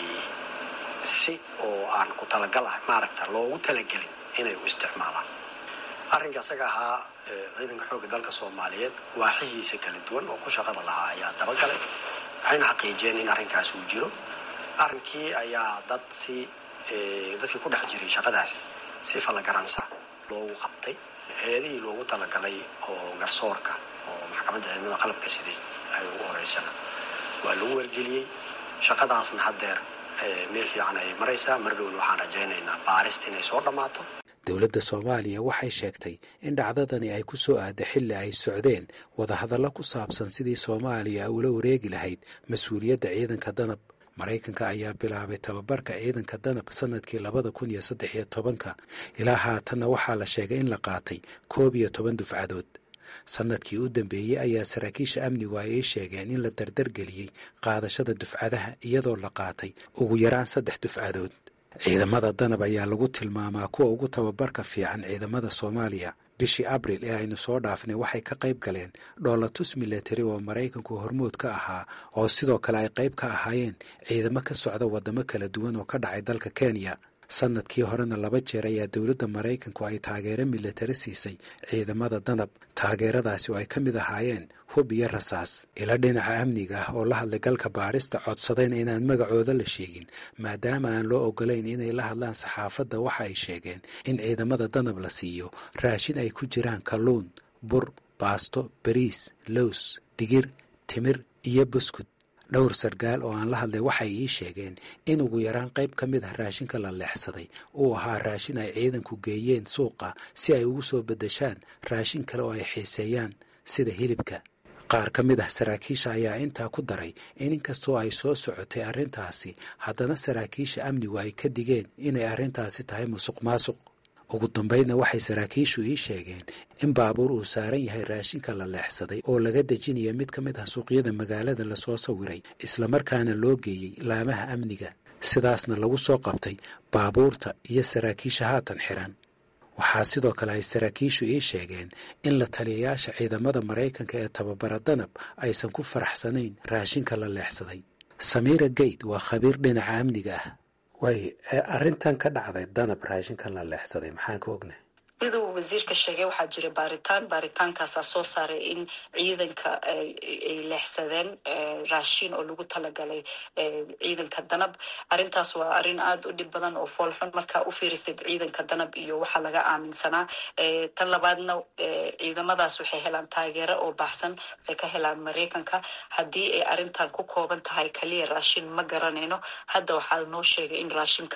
Speaker 9: si oo aan ku talagal ah maaragta loogu talagelin inay u isticmaalaan arrinka isaga ahaa ciidanka xoogga dalka soomaaliyeed waaxihiisa kala duwan oo ku shaqada lahaa ayaa dabagalay waxayna xaqiijiyeen in arrinkaas uu jiro arrinkii ayaa dad si dadkii ku dhex jiray shaqadaasi si fallagaransa loogu qabtay heedihii loogu talagalay oo garsoorka oo maxkamadda ciidamada qalabka siday ay ugu horeysana waa lagu wargeliyey shaqadaasna haddeer meel fiican ay maraysaa mardhowna waxaan rajaynaynaa baarista inay soo dhammaato
Speaker 6: dowladda soomaaliya waxay sheegtay in dhacdadani ay ku soo aadda xilli ay socdeen wadahadallo ku saabsan sidii soomaaliya ula wareegi lahayd mas-uuliyadda ciidanka danab maraykanka ayaa bilaabay tababarka ciidanka danab sanadkii labada kun iyo saddex iyo tobanka ilaa haatanna waxaa la sheegay in la qaatay koob iyo toban dufcadood sanadkii u dambeeyey ayaa saraakiisha amnigu ay ii sheegeen in la dardargeliyey qaadashada dufcadaha iyadoo la qaatay ugu yaraan saddex dufcadood ciidamada danab ayaa lagu tilmaamaa kuwa ugu tababarka fiican ciidamada soomaaliya bishii abril ee aynu soo dhaafnay waxay ka qayb galeen dhoolatus milatari oo maraykanku hormood ka ahaa oo sidoo kale ay qayb ka ahaayeen ciidamo ka socda waddamo kala duwan oo ka dhacay dalka kenya sanadkii horena laba jeer ayaa dowladda maraykanku ay taageero milatari siisay ciidamada danab taageeradaasi oo ay ka mid ahaayeen hub iyo rasaas ila dhinaca amniga ah oo la hadlay galka baarista codsadayna inaan magacooda la sheegin maadaama aan loo ogolayn inay la hadlaan saxaafadda waxa ay sheegeen in ciidamada danab la siiyo raashin ay ku jiraan kalluun bur baasto bariis lows digir timir iyo buskud dhowr sargaal oo aan la hadlay waxay ii sheegeen in ugu yaraan qayb ka mid ah raashinka la leexsaday uu ahaa raashin ay ciidanku geeyeen suuqa si ay ugu soo beddeshaan raashin kale oo ay xiiseeyaan sida hilibka qaar ka mid ah saraakiisha ayaa intaa ku daray in inkastoo ay soo socotay arrintaasi haddana saraakiisha amnigu ay ka digeen inay arrintaasi tahay musuq maasuq ugu dambaydna waxay saraakiishu ii sheegeen in baabuur uu saaran yahay raashinka la leexsaday oo laga dejinaya mid ka mid ah suuqyada magaalada lasoo sawiray islamarkaana loo geeyey laamaha amniga sidaasna lagu soo qabtay baabuurta iyo saraakiisha haatan xiran waxaa sidoo kale ay saraakiishu ii sheegeen in la taliyayaasha ciidamada maraykanka ee tababara danab aysan ku faraxsanayn raashinka la leexsaday samiira geyd waa khabiir dhinaca amniga ah way arrintan ka dhacday danab raashinkan la leexsaday maxaan ka ognahay
Speaker 8: siduu wasiirka sheegay waxaa jira baaritaan baaritaankaasaa soo saaray in ciidanka ay leexsadeen raashin oo lagu talagalay ciidanka danab arrintaas waa arrin aada u dhib badan oo foolxun markaa u fiirisid ciidanka danab iyo waxaa laga aaminsanaa tan labaadna ciidamadaas waxay helaan taageero oo baxsan waxay ka helaan maraykanka haddii ay arrintan ku kooban tahay kaliya raashin ma garanayno hadda waxaa noo sheegay in raashinka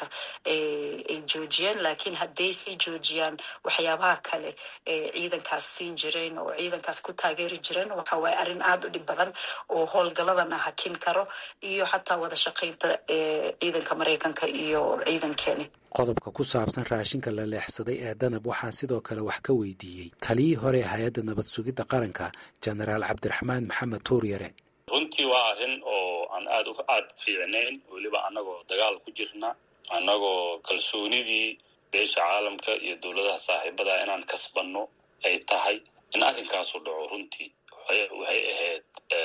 Speaker 8: ay joojiyeen laakiin hadday sii joojiyaan waxyaabaha kale ee ciidankaas siin jireen oo ciidankaas ku taageeri jireen waxa waaye arrin aada u dhib badan oo howlgaladana hakin karo iyo xataa wada shaqaynta ciidanka maraykanka iyo ciidankeeni
Speaker 6: qodobka ku saabsan raashinka la leexsaday ee danab waxaan sidoo kale wax ka weydiiyey taliyii hore hay-adda nabad sugidda qaranka jenaraal cabdiraxmaan maxamed tuuryare
Speaker 7: runtii waa arrin oo aan aada aada fiicnayn weliba annagoo dagaal ku jirna annagoo kalsoonidii beesha caalamka iyo dowladaha saaxiibada inaan kasbanno ay tahay in arrinkaasu dhaco runtii waxay ahayd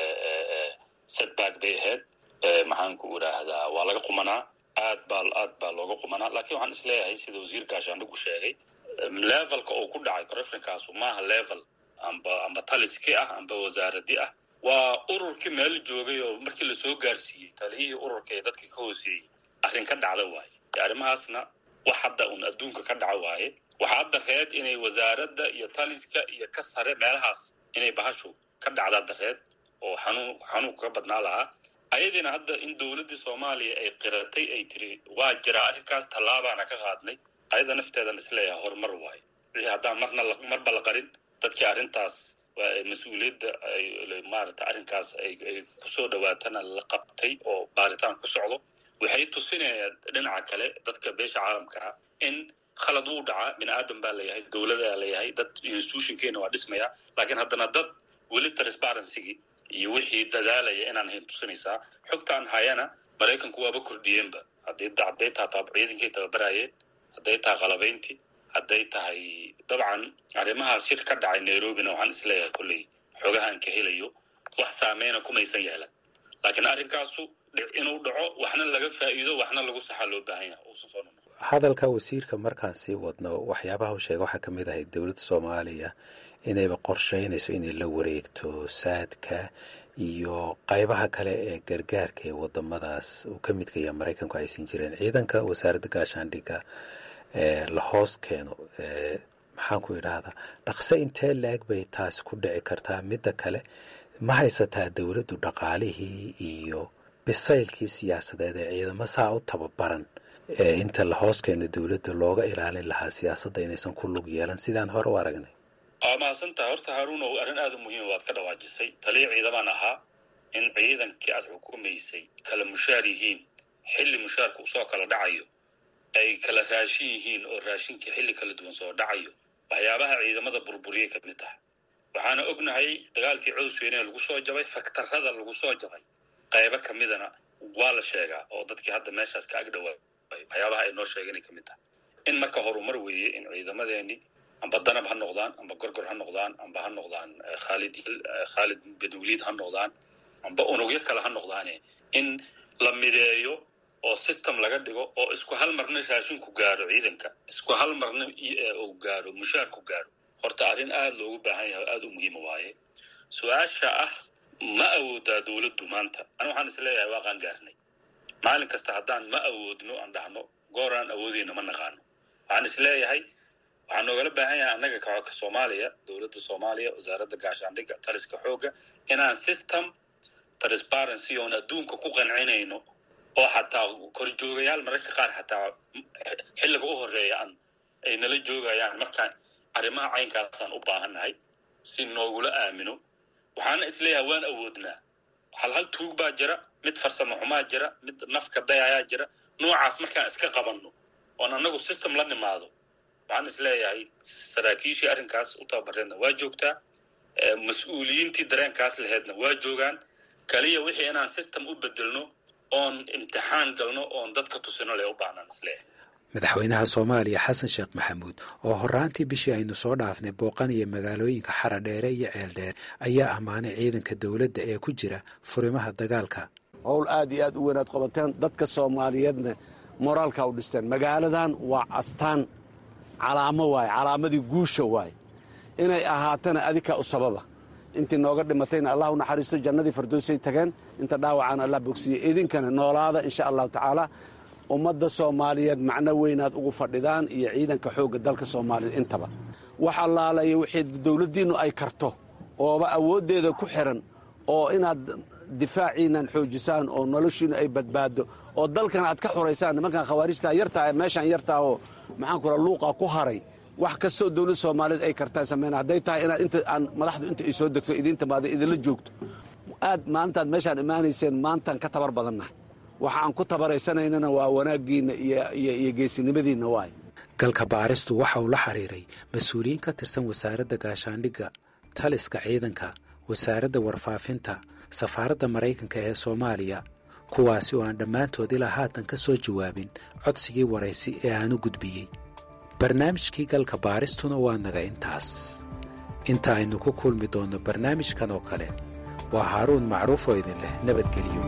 Speaker 7: setback bay ahayd maxaanku idhaahdaa waa laga qumanaa aad baa aad baa looga qumanaa laakiin waxaan isleeyahay sida wasiir gaashaandhigu sheegay levelka uu ku dhacay corruptionkaasu maaha level amba amba taliski ah amba wasaaradi ah waa ururkii meel joogay oo markii lasoo gaarsiiyey taliyihii ururka ee dadka ka hooseeyey arrin ka dhacda waaye arrimahaasna wax hadda un adduunka ka dhaca waaye waxaa hadda reed inay wasaaradda iyo taliska iyo ka sare meelahaas inay bahashu ka dhacda dareed oo xanuun xanuunka ka badnaa lahaa ayadiina hadda in dowladdii soomaaliya ay qiratay ay tiri waa jiraa arrinkaas tallaabaana ka qaadnay ayada nafteedan isleeyahay horumar waaye wixii haddaan marna marba la qarin dadkii arrintaas mas-uuliyadda maarata arrinkaas ay kusoo dhawaatana la qabtay oo baaritaan ku socdo waxay tusinayaan dhinaca kale dadka beesha caalamka ah in khalad wuu dhacaa bini aadan baa layahay dowladaa layahay dad institutionkeena waa dhismaya laakiin haddana dad weli transparencygii iyo wixii dadaalaya inaan hayn tusinaysaa xogtaan hayana maraykanku waaba kordhiyeenba hadday hadday tahay ciidankay tababarayeen hadday tahay qalabayntii hadday tahay dabcan arrimahaas shir ka dhacay nairobina waxaan isleeyahay kolley xogahaan ka helayo wax saameyna kumaysan yeelan laakiin arrinkaasu inuu dhaco waxna laga faa'iido waxna lagu saxaa loo baahan yahay uusan soo noqon
Speaker 6: hadalka wasiirka markaan sii wadno waxyaabaha u sheega waxaa ka mid ahay dowladda soomaaliya inayba qorsheynayso inay la wareegto saadka iyo qaybaha kale ee gargaarka ee wadamadaas uu ka midka yaha maraykanku aysan jireen ciidanka wasaaradda gaashaandhigga la hoos keeno maxaanku idhaahdaa dhaqse intee la-eg bay taasi ku dhici kartaa midda kale ma haysataa dowladdu dhaqaalihii iyo bisaylkii siyaasadeed ee ciidamo saa u tababaran inta la hoos keeno dowladda looga ilaalin lahaa siyaasadda inaysan ku lug yeelan sidaan hore u aragnay
Speaker 7: waa mahadsantaha horta haruun o arrin aada u muhiima waad ka dhawaajisay taliya ciidamaan ahaa in ciidankii aad xukumaysay kala mushaar yihiin xilli mushaarka usoo kala dhacayo ay kala raashin yihiin oo raashinkii xilli kala duwan soo dhacayo waxyaabaha ciidamada burburiyay ka mid taha waxaana ognahay dagaalkii cowsweyne lagu soo jabay faktarada lagu soo jabay qaybo ka midana waa la sheegaa oo dadkii hadda meeshaas ka agdhawaa waxyaabaha ay noo sheegeen ka mid taha in marka horumar weeye in ciidamadeeni amba danab ha noqdaan amba gorgor ha noqdaan amba ha noqdaan khaalid khaalid bin waliid ha noqdaan amba unugyo kale ha noqdaane in la mideeyo oo system laga dhigo oo isku hal marna raashinku gaaro ciidanka isku hal marna uu gaaro mushaarku gaaro horta arrin aada loogu baahan yahay o aada u muhiima waaye su-aasha ah ma awoodaa dowladdu maanta ani waxaan is leeyahay waa qaan gaarnay maalin kasta haddaan ma awoodno aan dhahno gooraan awoodeyna ma naqaano waxaan is leeyahay waxaa noogala baahan yahay annaga ka soomaaliya dowladda soomaaliya wasaaradda gaashaandhigga taliska xoogga inaan system transparency oon adduunka ku qancinayno oo xataa korjoogayaal mararka qaar xataa xilliga u horeeya aan ay nala joogayaan markaan arrimaha caynkaasaan u baahannahay si noogula aamino waxaana isleeyahay waan awoodnaa hal hal tuug baa jira mid farsamo xumaa jira mid nafka dayayaa jira noocaas markaan iska qabanno oon annagu system la nimaado waxaan isleeyahay saraakiishii arrinkaas u tababareedna waa joogtaa mas-uuliyiintii dareenkaas laheedna waa joogaan kaliya wixii inaan system u bedelno oon imtixaan galno oon dadka tusino le u baahnaan isleeyahay
Speaker 6: madaxweynaha soomaaliya xasan sheekh maxamuud oo horaantii bishii aynu soo dhaafnay booqanaya magaalooyinka xaradheere iyo ceeldheer ayaa ammaanay ciidanka dowladda ee ku jira furimaha dagaalka
Speaker 2: howl aad iyo aad u weynaad qabateen dadka soomaaliyeedna moraalka u dhisteen magaaladan waa astaan calaamo waaye calaamadii guusha waaye inay ahaatana adika u sababa intii nooga dhimatayna allah u naxariisto jannadii fardoosay tageen inta dhaawacana allah bogsiiye idinkana noolaada insha allahu tacaala ummadda soomaaliyeed macno weynaad ugu fadhidaan iyo ciidanka xoogga dalka soomaaliyeed intaba wax allaalayo wixii dowladdiinnu ay karto ooba awooddeeda ku xiran oo inaad difaaciinnan xoojisaan oo noloshiinnu ay badbaaddo oo dalkan aad ka xoraysaan nimankan khawaarijtaa yartaa ee meeshaan yartaa oo maxaanku raa luuqa ku haray wax kastoo dowladda soomaaliyeed ay kartaan samayna hadday tahay inaad inta aan madaxdu inta ay soo degto idiin timaado idinla joogto aad maalintaad meeshaan imaanayseen maantaan ka tabar badannahay waxa aan ku tabaraysanaynana waa wanaaggiinna iyo geesinimadiinna waay
Speaker 6: galka baaristu waxa uu la xiriiray mas-uuliyiin ka tirsan wasaaradda gaashaandhigga taliska ciidanka wasaaradda warfaafinta safaaradda maraykanka ee soomaaliya kuwaasi oo aan dhammaantood ilaa haatan ka soo jawaabin codsigii waraysi ee aanu gudbiyey barnaamijkii galka baaristuna waa naga intaas inta aynu ku kulmi doonno barnaamijkan oo kale waa haaruun macruuf oo idin leh nabadgelyo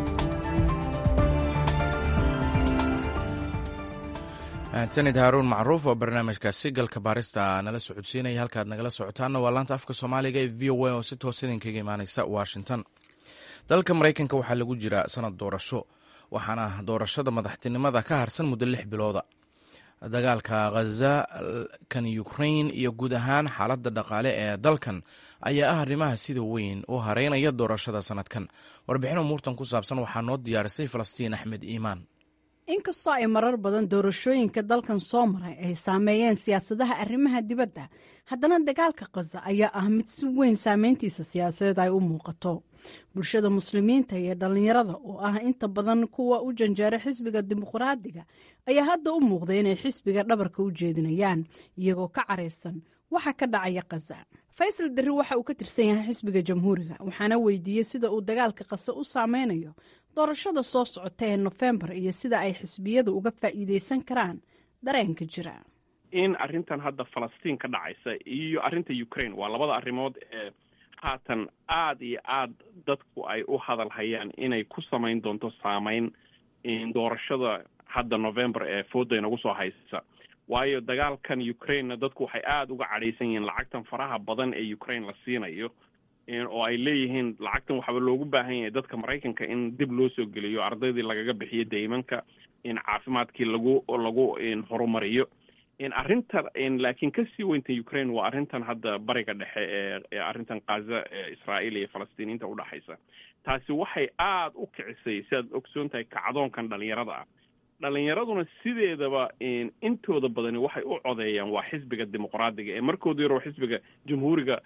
Speaker 1: mahadsanid haaruun macruuf oo barnaamijkaasi galka baarista nala socodsiinaya halkaad nagala socotaanna waa laanta afka soomaaliga ee v o a oo si toos idinkaga imaaneysa washington dalka maraykanka waxaa lagu jiraa sanad doorasho waxaana doorashada madaxtinimada ka harsan muddo lix bilooda dagaalka khaza kan ukrain iyo guud ahaan xaaladda dhaqaale ee dalkan ayaa ah arrimaha sida weyn u hareynaya doorashada sanadkan warbixin umuurtan ku saabsan waxaa noo diyaarisay falastiin axmed iimaan
Speaker 10: inkastoo ay marar badan doorashooyinka dalkan soo maray ay saameeyeen siyaasadaha arrimaha dibadda haddana dagaalka khaza ayaa ah mid si weyn saameyntiisa siyaasadeed ay u muuqato bulshada muslimiinta iyo dhallinyarada oo ah inta badan kuwa u janjeera xisbiga dimuqraadiga ayaa hadda u muuqday inay xisbiga dhabarka u jeedinayaan iyagoo ka caraysan waxa ka dhacaya khaza faysal darri waxa uu ka tirsan yahay xisbiga jamhuuriga waxaana weydiiyey sida uu dagaalka khaza u saameynayo doorashada soo socota ee nofembar iyo sida ay xisbiyadu uga faa'iideysan karaan dareenka jira
Speaker 11: in arrintan hadda falastiin ka dhacaysa iyo arrinta ukraine waa labada arrimood ee haatan aada iyo aada dadku ay u hadal hayaan inay ku samayn doonto saameyn doorashada hadda november ee fooda inagu soo haysa waayo dagaalkan ukrainena dadku waxay aada uga cadhaysan yihiin lacagtan faraha badan ee ukraine la siinayo oo ay leeyihiin lacagtan waxaaba loogu baahan yahay dadka maraykanka in dib loo soo geliyo ardaydii lagaga bixiyo deymanka in caafimaadkii lagu lagu horumariyo arrinta laakiin kasii weynta ukraine waa arrintan hadda bariga dhexe ee ee arrintan khaza ee israa'iil iyo falastiiniinta udhexaysa taasi waxay aada u kicisay sidaad ogsoon tahay kacdoonkan dhalinyarada ah dhalinyaraduna sideedaba intooda badani waxay u codeeyaan waa xisbiga dimuqraadiga ee markooda yaroo xisbiga jamhuuriga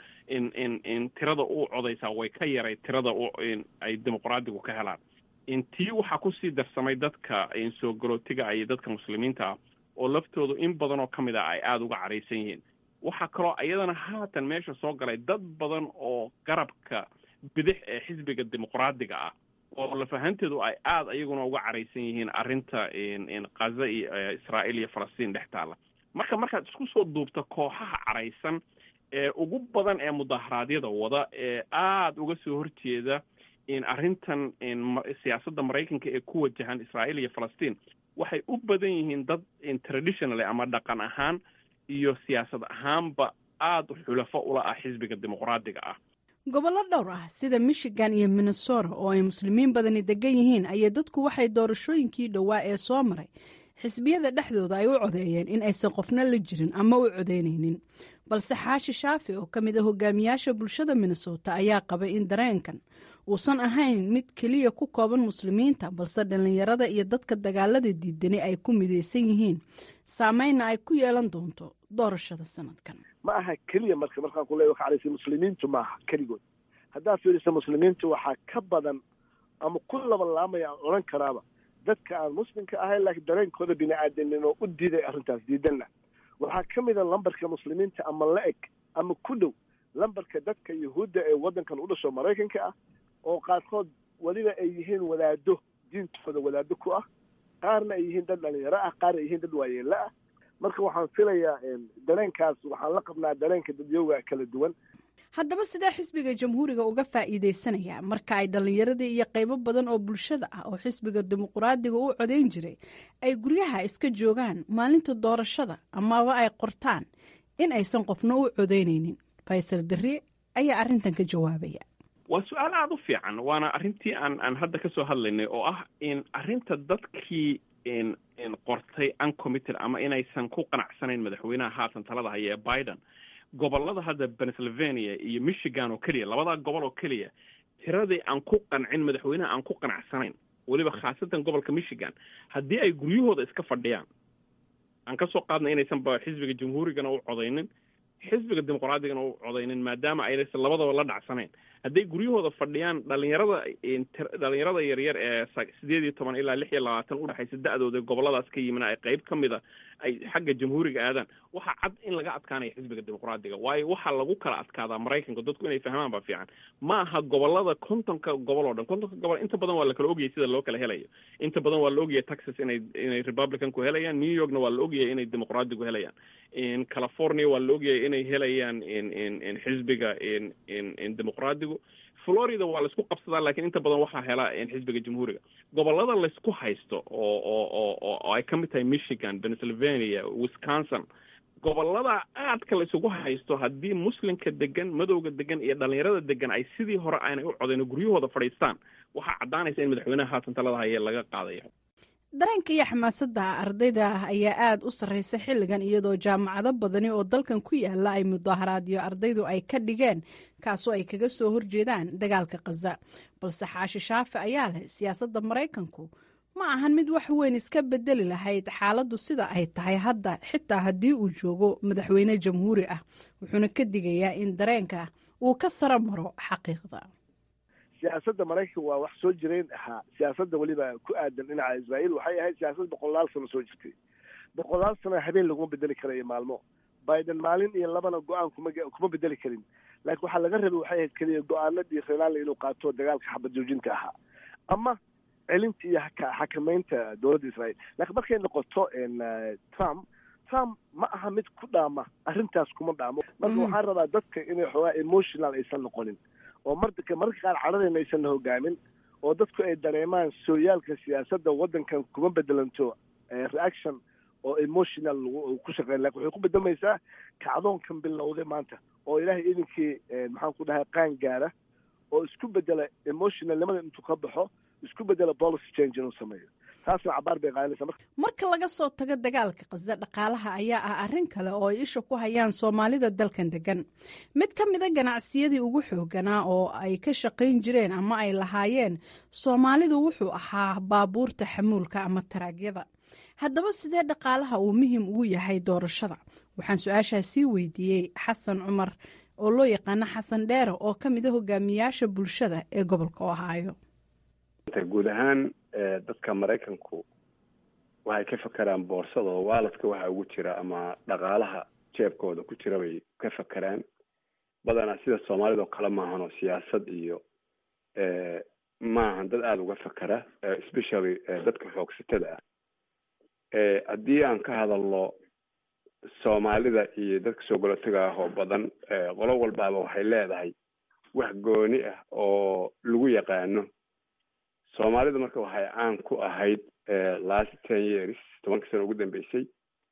Speaker 11: in tirada u codaysaa way ka yaray tirada ay dimuqraadigu ka helaan tii waxaa kusii darsamay dadka soo galootiga iyo dadka muslimiinta ah oo laftoodu in badan oo ka mid ah ay aada uga caraysan yihiin waxaa kaloo iyadana haatan meesha soo galay dad badan oo garabka bidix ee xisbiga dimuqraadiga ah oo lafahanteedu ay aada iyaguna uga caraysan yihiin arrinta khaza iyo israa'iil iyo falastiin dhex taalla marka markaad isku soo duubta kooxaha caraysan ee ugu badan ee mudaharaadyada wada ee aada uga soo horjeeda in arrintan siyaasadda maraykanka ee ku wajahan israa'iil iyo falastiin waxay u badan yihiin dad traditionally ama dhaqan ahaan iyo siyaasad ahaanba aada xulafo ula ah xisbiga dimuqraadiga ah
Speaker 10: gobollo dhowr ah sida michigan iyo minnesota oo ay muslimiin badani degan yihiin ayay dadku waxay doorashooyinkii dhowaa ee soo maray xisbiyada dhexdooda ay u codeeyeen in aysan qofna la jirin ama u codeynaynin balse xaashi shaafi oo ka mid a hogaamiyaasha bulshada minnesota ayaa qabay in dareenkan uusan ahayn mid keliya ku kooban muslimiinta balse dhallinyarada iyo dadka dagaalada diidani ay ku midaysan yihiin saameynna ay ku yeelan doonto doorashada sanadkan
Speaker 12: ma aha keliya marka markaan ku leeya waxaa muslimiintu maaha keligood haddaad fiirisa muslimiintu waxaa ka badan ama ku labalaamaya aan odhan karaaba dadka aan muslimka ahayn laakiin dareenkooda bini aadamnimo u diiday arrintaas diidanna waxaa ka mid a lambarka muslimiinta ama la eg ama ku dhow lambarka dadka yuhuudda ee waddankan u dhasho maraykanka ah oo qaarkood weliba ay yihiin wadaado diintooda wadaado ku ah qaarna ay yihiin dad dhalinyaro ah qaar ay yihiin dad waayeelo ah marka waxaan filayaa dareenkaas waxaan la qabnaa dareenka dadyowga kala duwan
Speaker 10: haddaba sidee xisbiga jamhuuriga uga faa'iidaysanaya marka ay dhallinyaradii iyo qaybo badan oo bulshada ah oo xisbiga dimuqraadiga u codayn jiray ay guryaha iska joogaan maalinta doorashada amaba ay qortaan in aysan qofna u codaynaynin faysal darri ayaa arrintan ka jawaabaya
Speaker 11: waa su-aal aada u fiican waana arrintii aan aan hadda kasoo hadlaynay oo ah in arrinta dadkii qortay uncommitted ama inaysan ku qanacsanayn madaxweynaha haatan talada haya ee biden gobolada hadda pennsylvania iyo michigan oo keliya labadaa gobol oo keliya tiradii aan ku qancin madaxweynaha aan ku qanacsanayn weliba khaasatan gobolka michigan haddii ay guryahooda iska fadhiyaan aan kasoo qaadnay inaysan ba xisbiga jamhuurigana u codaynin xisbiga dimuqraadigana u codaynin maadaama aynaysan labadaba la dhacsanayn hadday guryahooda fadhiyaan dhalinyarada dhalinyarada yaryar ee sideed iyo toban ilaa lix iyo labaatan udhexaysa da-dooda goboladaas ka yimina ay qeyb ka mida ay xagga jamhuuriga aadaan waxaa cad in laga adkaanaya xisbiga dimuqraadiga waayo waxaa lagu kala adkaadaa maraykanka dadku inay fahmaan ba fiican ma aha gobolada kontonka gobol oo dhan kontonka gobol inta badan waa la kala ogyahay sida loo kala helayo inta badan waa la ogyahay texas inay inay republicanku helayaan new yorkna waa la ogyahay inay dimuqraadigu helayaan in california waa la ogyahay inay helayaan in in in xisbiga in in in dimuqraadigu florida waa laisku qabsadaa lakiin inta badan waxaa hela xisbiga jamhuuriga gobolada laysku haysto oo oo oo oo ay ka mid tahay michigan pennsylvania wisconsin gobolada aadka la isugu haysto haddii muslimka degan madowga degan iyo dhalinyarada degan ay sidii hore aanay u codayn oo guryahooda fadhiistaan waxaa caddaanaysa in madaxweynaha haatan talada haye laga qaadayo
Speaker 10: dareenka iyo xamaasadda ardayda ayaa aada u sarreysa xilligan iyadoo jaamacado badani oo dalkan ku yaala ay mudaaharaadyo ardaydu ay ka dhigeen kaasoo ay kaga soo horjeedaan dagaalka khaza balse xaashi shaafi ayaa leh siyaasadda maraykanku ma ahan mid wax weyn iska bedeli lahayd xaaladdu sida ay tahay hadda xitaa haddii uu joogo madaxweyne jamhuuri ah wuxuuna ka digayaa in dareenka uu ka saro maro xaqiiqda
Speaker 12: siyaasadda maraykanka waa wax soo jireen ahaa siyaasadda weliba ku aadan dhinaca israa'iil waxay ahayd siyaasad boqolaal sano soo jirtay boqolaal sano habeen laguma bedeli karayo maalmo biden maalin iyo labana go-aan kuma kuma bedeli karin laakiin waxaa laga rabay waxay ahayd keliya go-aanadii renaali inuu qaato dagaalka xabad joojinta ahaa ama celinta iyo xakamaynta dowladda israa'iil laakiin markay noqoto trump trump ma aha mid ku dhaama arrintaas kuma dhaamo marka waxaan rabaa dadka inay xoogaa emotional aysan noqonin oo marka mararka qaar cadhadayna aysan la hogaamin oo dadku ay dareemaan sooyaalka siyaasadda waddankan kuma bedelanto reaction oo emotional ku shaqeyn lakin waxay ku bedelmaysaa kacdoonkan bilowday maanta oo ilaahay idinkii maxaan ku dhahay qaan gaara oo isku bedela emotionalnimada intuu ka baxo isku bedela policy change inuu sameeyo taasna cabaar bay qaadanaysaa
Speaker 10: marka laga soo tago dagaalka qasda dhaqaalaha ayaa ah arrin kale oo ay isha ku hayaan soomaalida dalkan degan mid ka mida ganacsiyadii ugu xooganaa oo ay ka shaqayn jireen ama ay lahaayeen soomaalidu wuxuu ahaa baabuurta xamuulka ama taraagyada haddaba sidee dhaqaalaha uu muhiim ugu yahay doorashada waxaan su-aashaa sii weydiiyey xasan cumar oo loo yaqaano xasan dheere oo ka mida hogaamiyaasha bulshada ee gobolka ohaayo
Speaker 13: guud ahaan dadka maraykanku waxay ka fakeraan boorsada oo waaladka waxa ugu jira ama dhaqaalaha jeebkooda ku jira bay ka fakeraan badanaa sida soomaalida oo kale maahan oo siyaasad iyo maahan dad aada uga fakera especially dadka xoogsatada ah haddii aan ka hadalno soomaalida iyo dadka soo golotaga ah oo badan qolo walbaaba waxay leedahay wax gooni ah oo lagu yaqaano soomaalida marka waxay caan ku ahayd last ten years tobanka sano ugu dambeysay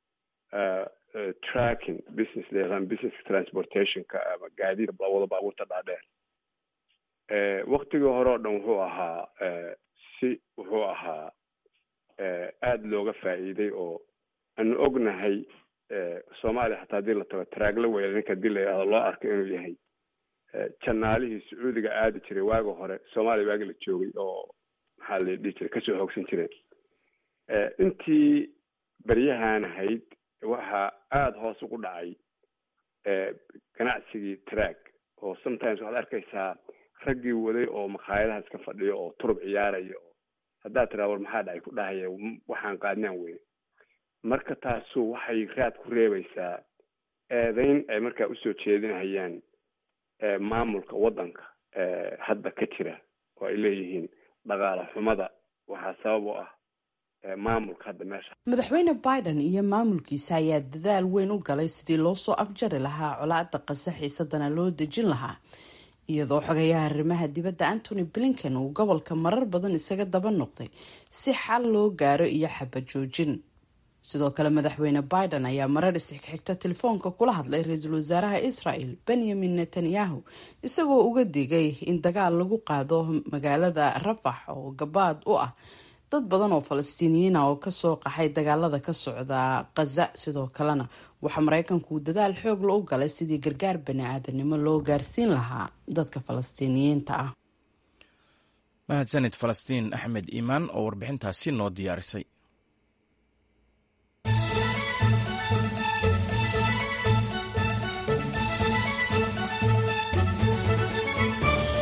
Speaker 13: tracking business layaqaan business transportationka ama gaadiid wada baabuurta dhaadheer waktigii hore oo dhan wuxuu ahaa si wuxuu ahaa aada looga faa'iiday oo aanu ognahay soomaaliya xataa hadii la tago taraagla weyla ninka hadii la yidhahdo loo arko inuu yahay janaalihii sacuudiga aadi jiray waaga hore soomaaliya waagi la joogay oo maxaa la dhihi jiray kasoo hoogsan jireen intii beryahan ahayd waxaa aada hoos ugu dhacay ganacsigii track oo sometimes waxaad arkaysaa raggii waday oo makhaayadaha iska fadhiyo oo turub ciyaaraya oo haddaad tiraa war maxaa dhacay ku dhahaya waxaan qaadnaan weyne marka taasu waxay raad ku reebaysaa eedeyn ay markaa usoo jeedinayaan maamulka waddanka hadda ka jira oo ay leeyihiin dhaqaale xumada waxaa sabab u ah maamulka hadda meesha
Speaker 14: madaxweyne biden iyo maamulkiisa ayaa dadaal weyn u galay sidii loo soo afjari lahaa colaada qasa xiisadana loo dejin lahaa iyadoo xogayaha arrimaha dibadda antony blinken uu gobolka marar badan isaga daba noqday si xal loo gaaro iyo xabad joojin sidoo kale madaxweyne biden ayaa marar isxigxigta telefoonka kula hadlay ra-iisul wasaaraha israel benyamin netanyahu isagoo uga digay in dagaal lagu qaado magaalada rafax oo gabaad u ah dad badan oo falastiiniyiina oo kasoo qaxay dagaalada ka socda khaza sidoo kalena waxaa mareykanku dadaal xoog la u galay sidii gargaar bani-aadanimo loo gaarsiin lahaa dadka falastiiniyiinta ah
Speaker 1: mahadsanid falastiin axmed iimaan oo warbixintaasi noo diyaarisay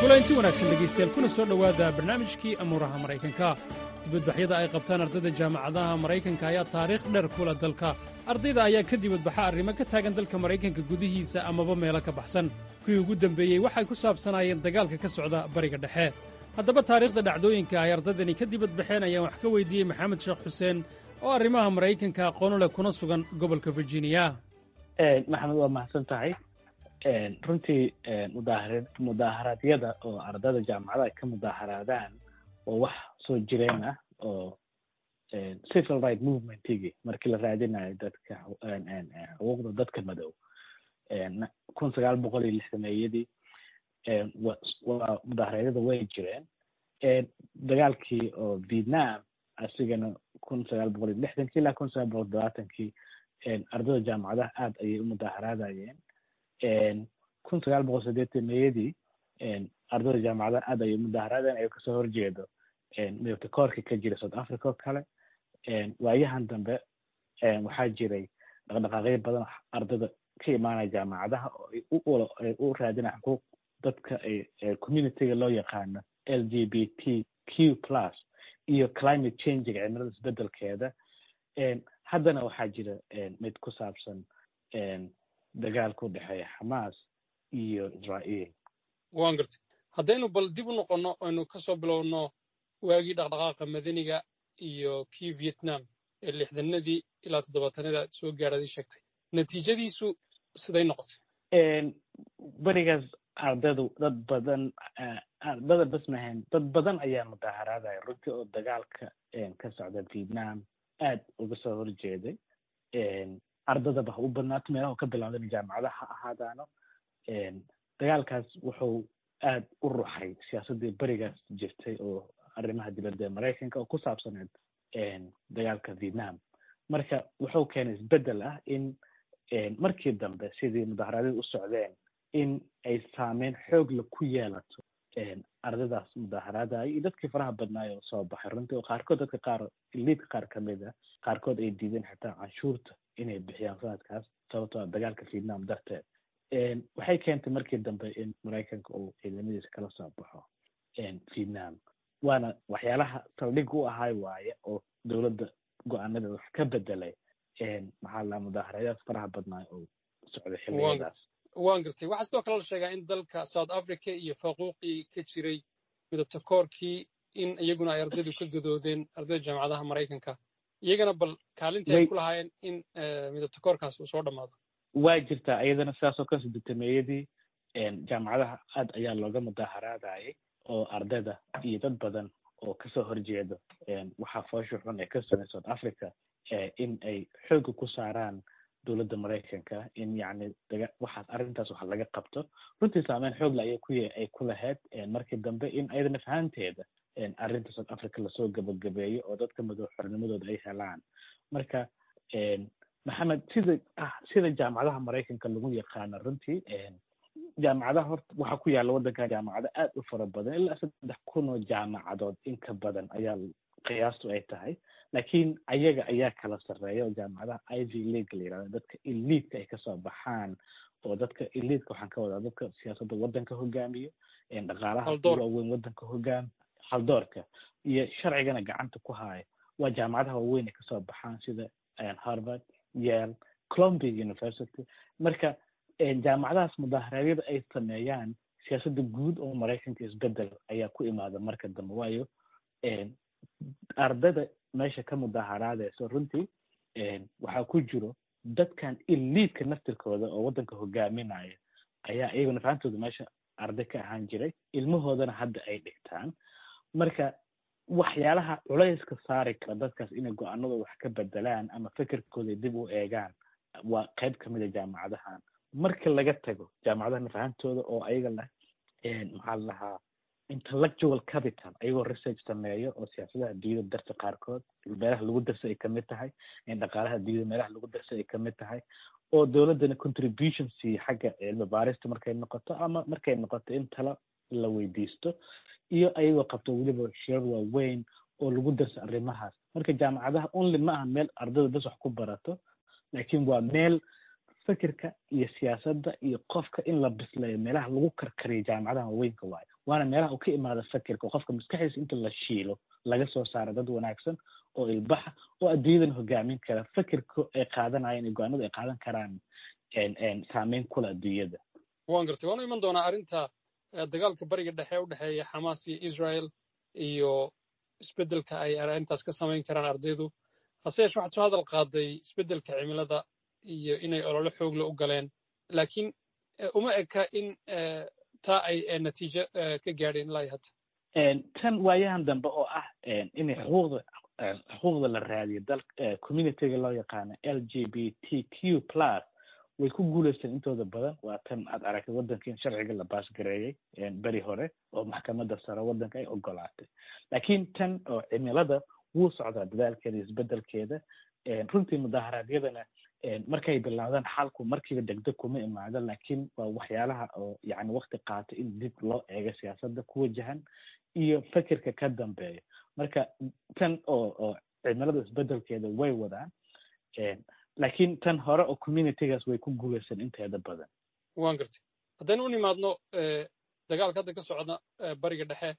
Speaker 15: kulanti wanaagsan dhegaystayaal kuna soo dhowaada barnaamijkii amuuraha maraykanka dibadbaxyada ay qabtaan ardayda jaamacadaha maraykanka ayaa taariikh dheer kula dalka ardayda ayaa ka dibadbaxa arrimo ka taagan dalka maraykanka gudihiisa amaba meelo ka baxsan kuwii ugu dembeeyey waxay ku saabsanaayeen dagaalka ka socda bariga dhexe haddaba taariikhda dhacdooyinka ay ardaydani ka dibadbaxeen ayaan wax ka weydiiyey maxamed sheekh xuseen oo arrimaha maraykanka aqoonu leh kuna sugan gobolka virginia
Speaker 3: maxamed waa mahadsan tahay runtii mudaahara mudaaharaadyada oo ardayda jaamacadaha ka mudaaharaadaan oo wax soo jireen ah oo civil right movementigii markii la raadinayo dadka xuquuqda dadka madow kun sagaal boqol iyo lixdameeyadii waa mudaaharaadyada way jireen dagaalkii oo vietnam asigana kun sagaal boqol iyo lixdankii ilaa kun sagaal boqol todobaatankii ardayda jaamacadaha aada ayay u mudaaharaadayeen kun sagaal boqol sideetaneyadii ardayda jaamacadaha aada ayay mudaaharaadeen ayuu kasoo horjeedo midabta koorka ka jira south africa oo kale waayahan dambe waxaa jiray dhaqdhaqaaqyo badan ardayda ka imaanaya jaamacadaha oo ay u raadinaya xuquuq dadka communityga loo yaqaano l g b t q plus iyo climate changiga cimilada isbedelkeeda haddana waxaa jira mid ku saabsan dagaalka u dhexeeya xamaas iyo israa'iil
Speaker 16: waan gartay haddaynu bal dib u noqonno aynu ka soo bilowno waagii dhaqdhaqaaqa madaniga iyo kii vietnam ee lixdanadii ilaa toddobaatanada aad soo gaadhaday sheegtay natiijadiisu siday noqotay
Speaker 3: berigaas ardaydu dad badan ardada bas mahayn dad badan ayaa mudaaharaadaya runtii oo dagaalka ka socda vietnam aad uga soo horjeeday ardadaba ha u badnaato meelaha ka bilowdan jaamacadaha ha ahaadaano dagaalkaas wuxuu aad u ruxay siyaasaddii berigaas jirtay oo arrimaha dibadda ee maraykanka oo ku saabsaneed dagaalka vietnam marka wuxuu keenay isbeddel ah in markii dambe sidii mudaharaadyada u socdeen in ay saameyn xoogla ku yeelato ardaydaas mudaaharaadaya iyo dadkii faraha badnaayo soo baxay runtii oo qaarkood dadka qaar liidka qaar ka mid a qaarkood ay diideen xitaa canshuurta inay bixiyaan sanadkaas sababtoo ah dagaalka vietnam darteed waxay keentay markii dambe in maraykanka uu ciidamadiisa kala soo baxo vietnam waana waxyaalaha saldhig u ahay waaye oo dowladda go-aanada wax ka bedelay maxaa la mudaaharayaad faraha badnaayo oo socday xilligadaas
Speaker 16: waan gartay waxaa sidoo kale la sheegaa in dalka south africa iyo faquuqii ka jiray midabta koorkii in iyaguna ay ardaydu ka gadoodeen ardayda jaamacadaha maraykanka iyagana bal kaalintii ay ku lahaayeen in midabta koorkaas uu soo dhammaado
Speaker 3: waa jirtaa iyadana sidaasoo kan sideetameeyadii jaamacadaha aad ayaa looga mudaaharaadayay oo ardayda iyo dad badan oo kasoo horjeedo waxaa foosha xun ee ka samay south africa in ay xooga ku saaraan dowladda maraykanka in yacni daga waxaas arrintaas waxa laga qabto runtii saameyn xoogla ayay ku ay ku lahayd markii dambe in ayadana fahanteeda arrinta south africa lasoo gabagabeeyo oo dadka madow xornimadooda ay helaan marka maxamed sida ah sida jaamacadaha maraykanka lagu yaqaano runtii jaamacadaha horta waxaa ku yaalla waddankan jaamacado aad u fara badan ilaa saddex kun oo jaamacadood in ka badan ayaa qiyaastu ay tahay laakiin ayaga ayaa kala sarreeya oo jaamacadaha ivy league la yidhahdo dadka eliidka ay kasoo baxaan oo dadka eliidka waxaan ka wadaa dadka siyaasadda waddanka hogaamiyo dhaqaalaha waaweyn waddanka hogaam haldoorka iyo sharcigana gacanta ku haayo waa jaamacadaha waaweyn ay kasoo baxaan sida harvard yale columbia university marka jaamacadahaas mudaharaadyada ay sameeyaan siyaasadda guud oo maraykanka isbedel ayaa ku imaada marka dambe waayo ardada meesha ka mudaaharaadayso runtii waxaa ku jiro dadkan iliidka naftirkooda oo waddanka hogaaminaya ayaa iyaguna fahantooda meesha arday ka ahaan jiray ilmahoodana hadda ay dhigtaan marka waxyaalaha culayska saari kara dadkaas inay go-aanadooda wax ka bedelaan ama fikirkooda dib u eegaan waa qayb ka mid a jaamacadahan marka laga tago jaamacadaha fahantooda oo ayaga leh maxaa la dhahaa intellectual capital ayagoo research sameeyo oo siyaasadaha adduunyada darsa qaarkood meelaha lagu darsa ay kamid tahay dhaqaalaha adduunyada meelaha lagu darsa ay kamid tahay oo dowladdana contribution siiya xagga cilmi baarista markay noqoto ama markay noqoto in talo la weydiisto iyo ayagoo qabto weliba shirar waaweyn oo lagu darsa arrimahaas marka jaamacadaha only ma aha meel ardayda bas wax ku barato laakiin waa meel fikirka iyo siyaasadda iyo qofka in la bisleeyo meelaha lagu karkariyo jaamacadaha waaweynka waayo waana meelaha uu ka imaada fakirka oo qofka maskaxdiisa inta la shiilo laga soo saaro dad wanaagsan oo ilbaxa oo adduunyadan hogaamin kara fakirka ay qaadanayaan iyo go-aanadu ay qaadan karaan saameyn kula adduunyada
Speaker 16: waan gartay waanu iman doonaa arrinta dagaalka bariga dhexe u dhexeeya xamaas iyo israel iyo isbeddelka ay arrintaas ka samayn karaan ardaydu hase yeeshe waxaad soo hadal qaaday isbeddelka cimilada iyo inay olole xoogle u galeen laakiin uma eka in taa ay natiijo ka gaadheen ilaa hadda
Speaker 3: tan waayahan dambe oo ah inay xuquuqda xuquuqda la raadiyo dal communityga loo yaqaano l g b t q plus way ku guulaysteen intooda badan waa tan aad aragtay waddanka in sharciga la baasgareeyey beri hore oo maxkamadda sare waddanka ay ogolaatay laakiin tan oo cimilada wuu socdaa dadaalkeeda isbeddelkeeda runtii mudaharaadyadana markay bilaawdaan xalku markiiba degdeg kuma imaado laakiin waa waxyaalaha oo yani wakti qaata in dib loo eego siyaasadda ku wajahan iyo fikirka ka dambeeya marka tan oo oo cimilada isbeddelkeeda way wadaan laakiin tan hore oo communitygaas way ku guulaysan inteeda badan
Speaker 16: waan gartay haddaynu u nimaadno dagaalka hadda ka socda bariga dhexe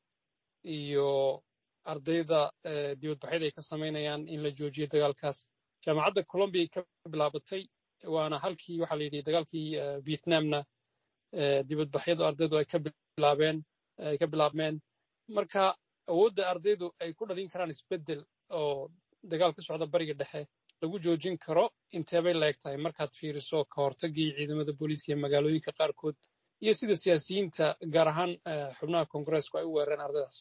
Speaker 16: iyo ardayda dibadbaxyada ay ka samaynayaan in la joojiyo dagaalkaas jaamacadda colombia ka bilaabatay waana halkii waxaa la yidhi dagaalkii vietnamna dibadbaxyadu ardaydu ay ka bilaabeen ay ka bilaabmeen marka awoodda ardaydu ay ku dhalin karaan isbeddel oo dagaal ka socda bariga dhexe lagu joojin karo inteebay laeg tahay markaad fiiriso ka hortagii ciidamada booliiska iyo magaalooyinka qaarkood iyo sida siyaasiyiinta gaar ahaan xubnaha kongareesku ay u weerareen ardaydaas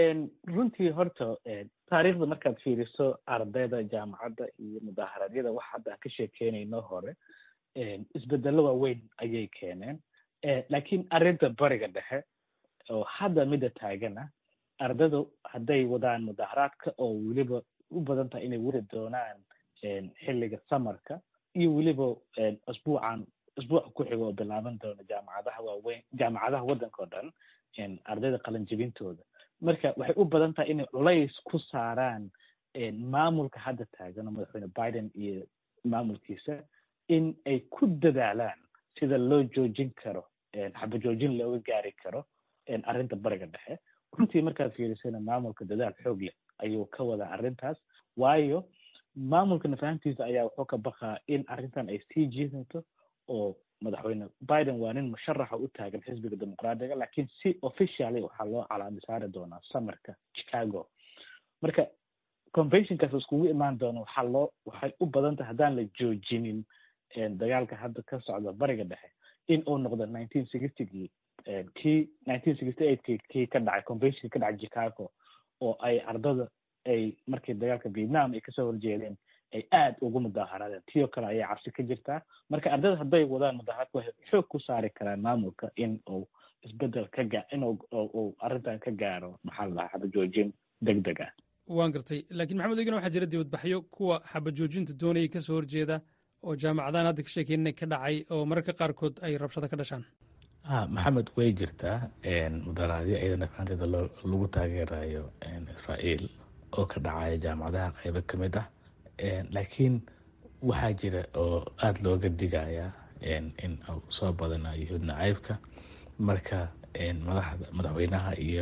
Speaker 3: runtii horta taariikhda markaad fiiriso ardayda jaamacadda iyo mudaharaadyada wax hadda ka sheekeynayno hore isbedello waaweyn ayay keeneen laakiin arrinta bariga dhexe oo hadda midda taagana ardaydu hadday wadaan mudaharaadka oo weliba u badan tahay inay weri doonaan xilliga samarka iyo weliba asbuucan asbuuca ku xiga oo bilaaban doona jaamacadaha waaweyn jaamacadaha waddanka oo dhan ardayda qalanjibintooda marka waxay u badan tahay inay culays ku saaraan maamulka hadda taagan oo madaxweyne biden iyo maamulkiisa in ay ku dadaalaan sida loo joojin karo xabajoojin looga gaari karo arrinta bariga dhexe runtii markaad fiirisana maamulka dadaal xoog leh ayuu ka wadaa arrintaas waayo maamulka nafahantiisa ayaa wuxuu ka baqaa in arrintan ay sii jiidanto oo madaxweyne biden waa nin musharaxa u taagan xisbiga dimuqraadiga laakiin si officially waxaa loo calaami saari doonaa samarka chicago marka conventionkaas iskugu imaan doona waxaa loo waxay u badan tahay haddaan la joojinin dagaalka hadda ka socda bariga dhexe in uu noqdo nineteen sixtygii kii nineteen sixty eightkii kii ka dhacay conventionkii ka dhacay chicago oo ay ardada ay markii dagaalka vietnam ay kasoo horjeedeen ay aad ugu mudaaharaadeen tiyoo kale ayaa cabsi ka jirtaa marka ardada hadday wadaan mudaharaadka waxay xoog ku saari karaan maamulka in uu isbedel ka gaa in uu arrintan ka gaaro maxaa la dhahaa xabajoojin deg deg ah
Speaker 15: waan gartay laakiin maxamed egina waxaa jira dibadbaxyo kuwa xabajoojinta doonayay kasoo horjeeda oo jaamacadahan hadda ka sheekeynay ka dhacay oo mararka qaarkood ay rabshado ka dhashaan
Speaker 17: maxamed way jirtaa mudaharaadyo iyadana fahanteeda lagu taageerayo israa'iil oo ka dhacaya jaamacadaha qaybo ka mid ah laakiin waxaa jira oo aada looga digaya in uu soo badanayo yuhuud nacaybka marka madaxda madaxweynaha iyo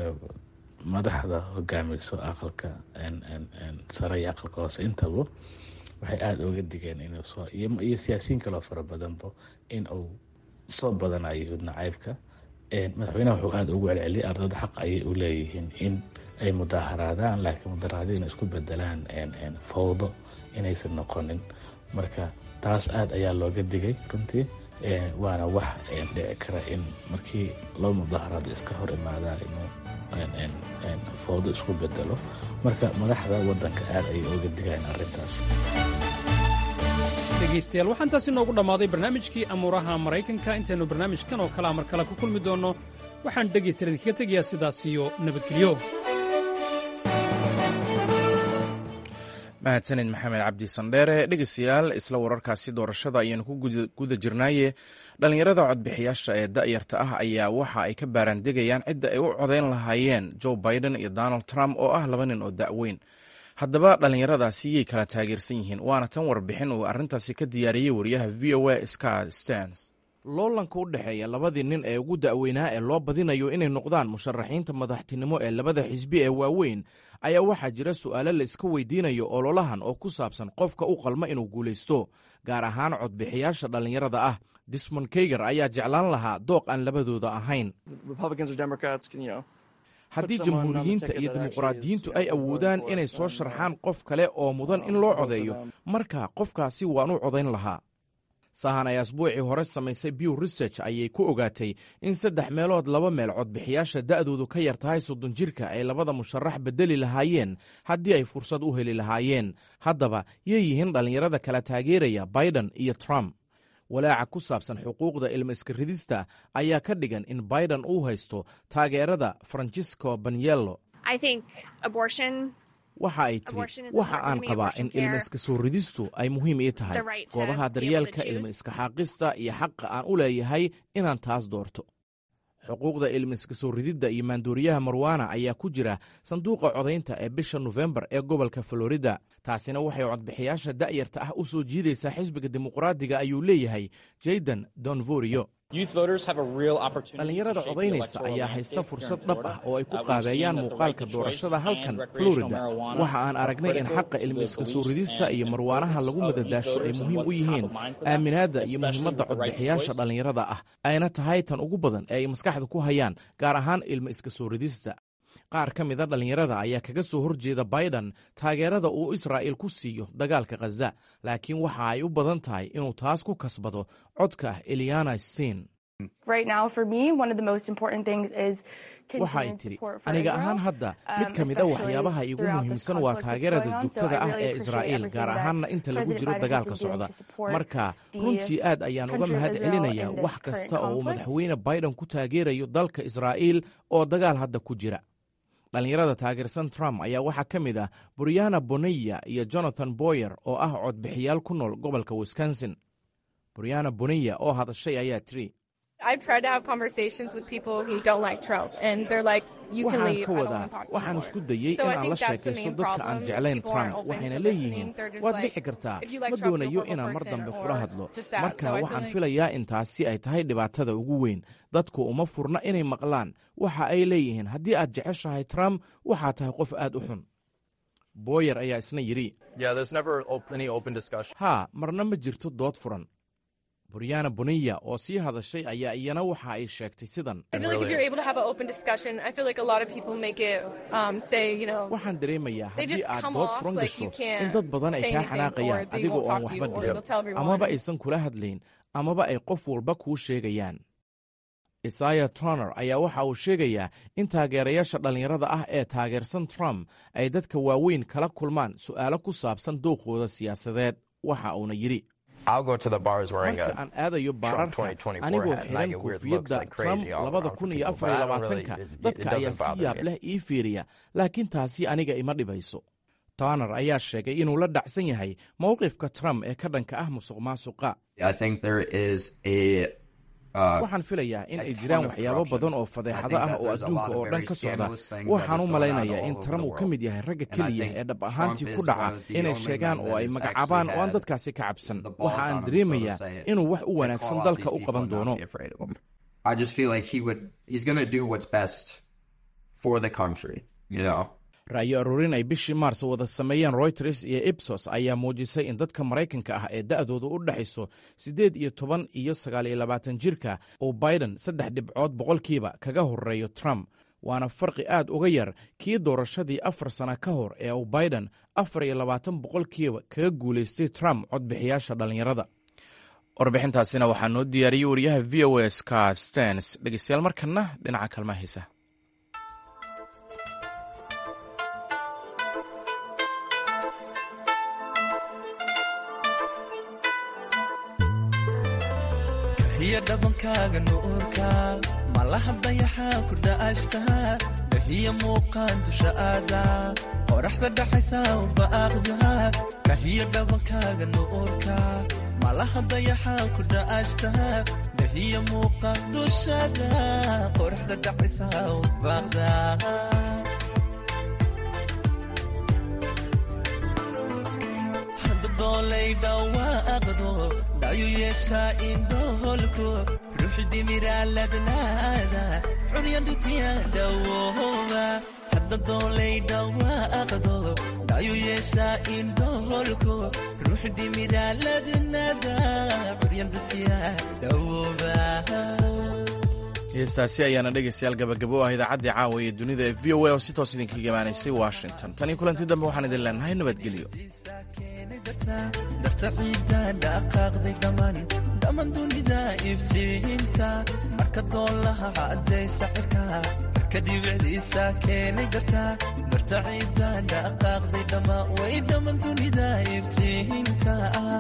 Speaker 17: madaxda hogaamiso aqalka sare iyo aqalka hoose intaba waxay aada uga digeen inuu soo iyo siyaasiyiin kaloo fara badanba in uu soo badanayo yuhuud nacaybka madaxweynaha wuxuu aada ugu celceliyay ardada xaq ayay u leeyihiin in ay mudaaharaadaan laakiin mudaaharaadyo inay isku bedelaan fawdo inaysan noqonin marka taas aada ayaa looga digay runtii waana wax dhici kara in markii loo mudaaharaado iska hor imaadaan inuu fawdo isku bedelo marka madaxda waddanka aada ayay uga digayaan arrintaas
Speaker 15: dhegaystayaal waxaan taasi noogu dhammaaday barnaamijkii amuuraha maraykanka intaynu barnaamijkan oo kalea mar kale ku kulmi doonno waxaan dhegaystayaal idinkaga tegayaa sidaas iyo nabadgelyo
Speaker 1: mahadsanid maxamed cabdi sandheere dhegeystayaal isla wararkaasi doorashada ayaanu ku guda jirnaaye dhallinyarada codbixiyaasha ee da'yarta ah ayaa waxa ay ka baaraandegayaan cidda ay u codayn lahaayeen joe biden iyo donald trump oo ah laba nin oo da'weyn haddaba dhallinyaradaasi yay kala taageersan yihiin waana tan warbixin uu arrintaasi ka diyaariyey wariyaha v o a scott stens loolanka u dhexeeya labadii nin ee ugu da'weynaa ee loo badinayo inay noqdaan musharaxiinta madaxtinimo ee labada xisbi ee waaweyn ayaa waxaa jira su'aalo la iska weydiinayo ololahan oo ku saabsan qofka u qalma inuu guulaysto gaar ahaan codbixiyaasha dhallinyarada ah dismond keyger ayaa jeclaan lahaa dooq aan labadooda ahayn haddii jamhuuriyiinta iyo dimuqraadiyiintu ay awoodaan inay soo sharxaan qof kale oo mudan in loo codeeyo marka qofkaasi waan u codayn lahaa sahan ay asbuucii hore samaysay bew research ayay ku ogaatay in saddex meelood laba meel codbixiyaasha da'doodu ka yar tahay soddon jirka ay labada musharax beddeli lahaayeen haddii ay fursad u heli lahaayeen haddaba yay yihiin dhallinyarada kala taageeraya biden iyo trump walaaca ku saabsan xuquuqda ilma iska ridista ayaa ka dhigan in biden uu haysto taageerada francisco banyello waxa ay tiri waxa aan qabaa in ilma iska soo ridistu ay muhiim ii tahay goobaha daryeelka ilma iska xaaqista iyo xaqa aan u leeyahay inaan taas doorto xuquuqda ilma iska soo rididda iyo maandooriyaha marwana ayaa ku jira sanduuqa codaynta ee bisha nofembar ee gobolka florida taasina waxay codbixiyaasha da'yarta ah u soo jiidaysaa xisbiga dimuqraadiga ayuu leeyahay jaydan donvorio dhallinyarada codaynaysa ayaa haysta fursad dhab ah oo ay ku qaabeeyaan muuqaalka doorashada halkan florida waxa aan aragnay in xaqa ilmi iska soo ridista iyo marwaanaha lagu madadaasho ay muhiim u yihiin aaminaadda iyo muhiimadda codbixiyaasha dhallinyarada ah ayna tahay tan ugu badan ee ay maskaxda ku hayaan gaar ahaan ilma iska soo ridista qaar ka mida dhallinyarada ayaa kaga soo horjeeda biden taageerada uu israa'il ku siiyo dagaalka khaza laakiin waxa ay u badan tahay inuu taas ku kasbado codka eliana stein waxa ay tidhi aniga ahaan hadda mid ka mid a waxyaabaha iigu muhiimsan waa taageerada joogtada ah ee israa'iil gaar ahaanna inta lagu jiro dagaalka socda marka runtii aad ayaan uga mahad celinayaa wax kasta oo uu madaxweyne biden ku taageerayo dalka israa'iil oo dagaal hadda ku jira dhallinyarada taageersan trump ayaa waxaa ka mid ah buryana boneya iyo jonathan boyer oo ah codbixiyaal ku nool gobolka wisconsin buryana boneya oo hadashay ayaa tiri waxaan ka wadaa waxaan isku dayey in aan la sheekaysto dadka aan jeclayn trump waxayna leeyihiin waad dhixi kartaa ma doonayo inaan mar dambe kula hadlo marka waxaan filayaa in taasi ay tahay dhibaatada ugu weyn dadku uma furna inay maqlaan waxa ay leeyihiin haddii aad jeceshahay trump waxaa tahay qof aad u xun booyer ayaa isna yidhi haa marna ma jirto dood furan buryana boniya oo sii hadashay ayaa iyana waxa ay sheegtay sidan waxaan dareemayaa haddii aad dood furan gasho in dad badan ay kaa xanaaqayaan adigoo aan waxba dhihin amaba aysan kula hadlayn amaba ay qof walba kuu sheegayaan isaya troner ayaa waxa uu sheegayaa in taageerayaasha dhallinyarada ah ee taageersan trump ay dadka waaweyn kala kulmaan su'aalo ku saabsan dooqooda siyaasadeed waxa uuna yidhi marka aan aadayo baararka anigoo xiran koofiyadda trump labada kun iyo afar iyo labaatanka dadka ayaa si yaab leh ii fiiriya laakiin taasi aniga ima dhibayso toner ayaa sheegay inuu la dhacsan yahay mowqifka trump ee ka dhanka ah musuq maasuqa waxaan filayaa in ay jiraan waxyaabo badan oo fadeexado ah oo adduunka oo dhan ka socda waxaan u malaynayaa in trump uu ka mid yahay ragga keliya ee dhab ahaantii ku dhaca inay sheegaan oo ay magacaabaan oo aan dadkaasi ka cabsan waxa aan dareemayaa inuu wax u wanaagsan dalka u qaban doono ra'yo aruurin ay bishii maars wada sameeyeen royters iyo ibsos ayaa muujisay in dadka maraykanka ah ee da'dooda u dhexayso siddeed iyo toban iyo sagaal iyo labaatan jirka uu biden saddex dhibcood boqolkiiba kaga horeeyo trump waana farqi aad uga yar kii doorashadii afar sana ka hor ee uu biden afar iyo labaatan boqolkiiba kaga guulaystay trump codbixiyaasha dhallinyarada warbixintaasina waxaa noo diyaariyey wariyaha v o a scott stens dhegeystayaal markana dhinaca kalmaa heesa
Speaker 18: hiya dhabankaaga nuurka malaha dayaxaa ku dha'ashta dhahiya muuqaan dusha aada qoraxda dhaxaysa ubaaqda kahiya dhabankaaga nuurka malaha dayaxaa ku dha'ashta dhahiya muuqaan dushada qoraxda dhaxaysa ubaaqda doolay dhawaaqdo dhayu yeeshaa indhoholko ruux dhimiraaladnaada curyandhutiya dhawooba hadda doolay dhawaaqdo dhayu yeeshaa indhoholko ruux dhimiraaladnaada curyandhutiya dhawooba
Speaker 1: heestaasi ayaana dhegaystayaal gabagabo ah idaacaddii caawa ee dunida ee v o a oo si toos idinkaga imaanaysay washington tan iyo kulanti dambe waxaan idin leenahay nabadgelyo
Speaker 18: darta ciidda dhaqaaqday dhammaan dhammaan dunida iftiinta marka doolaha caddaysa cirka marka dhibicdiisa keenay darta darta ciidda dhaqaaqday dhammaan way dhammaan dunida iftiinta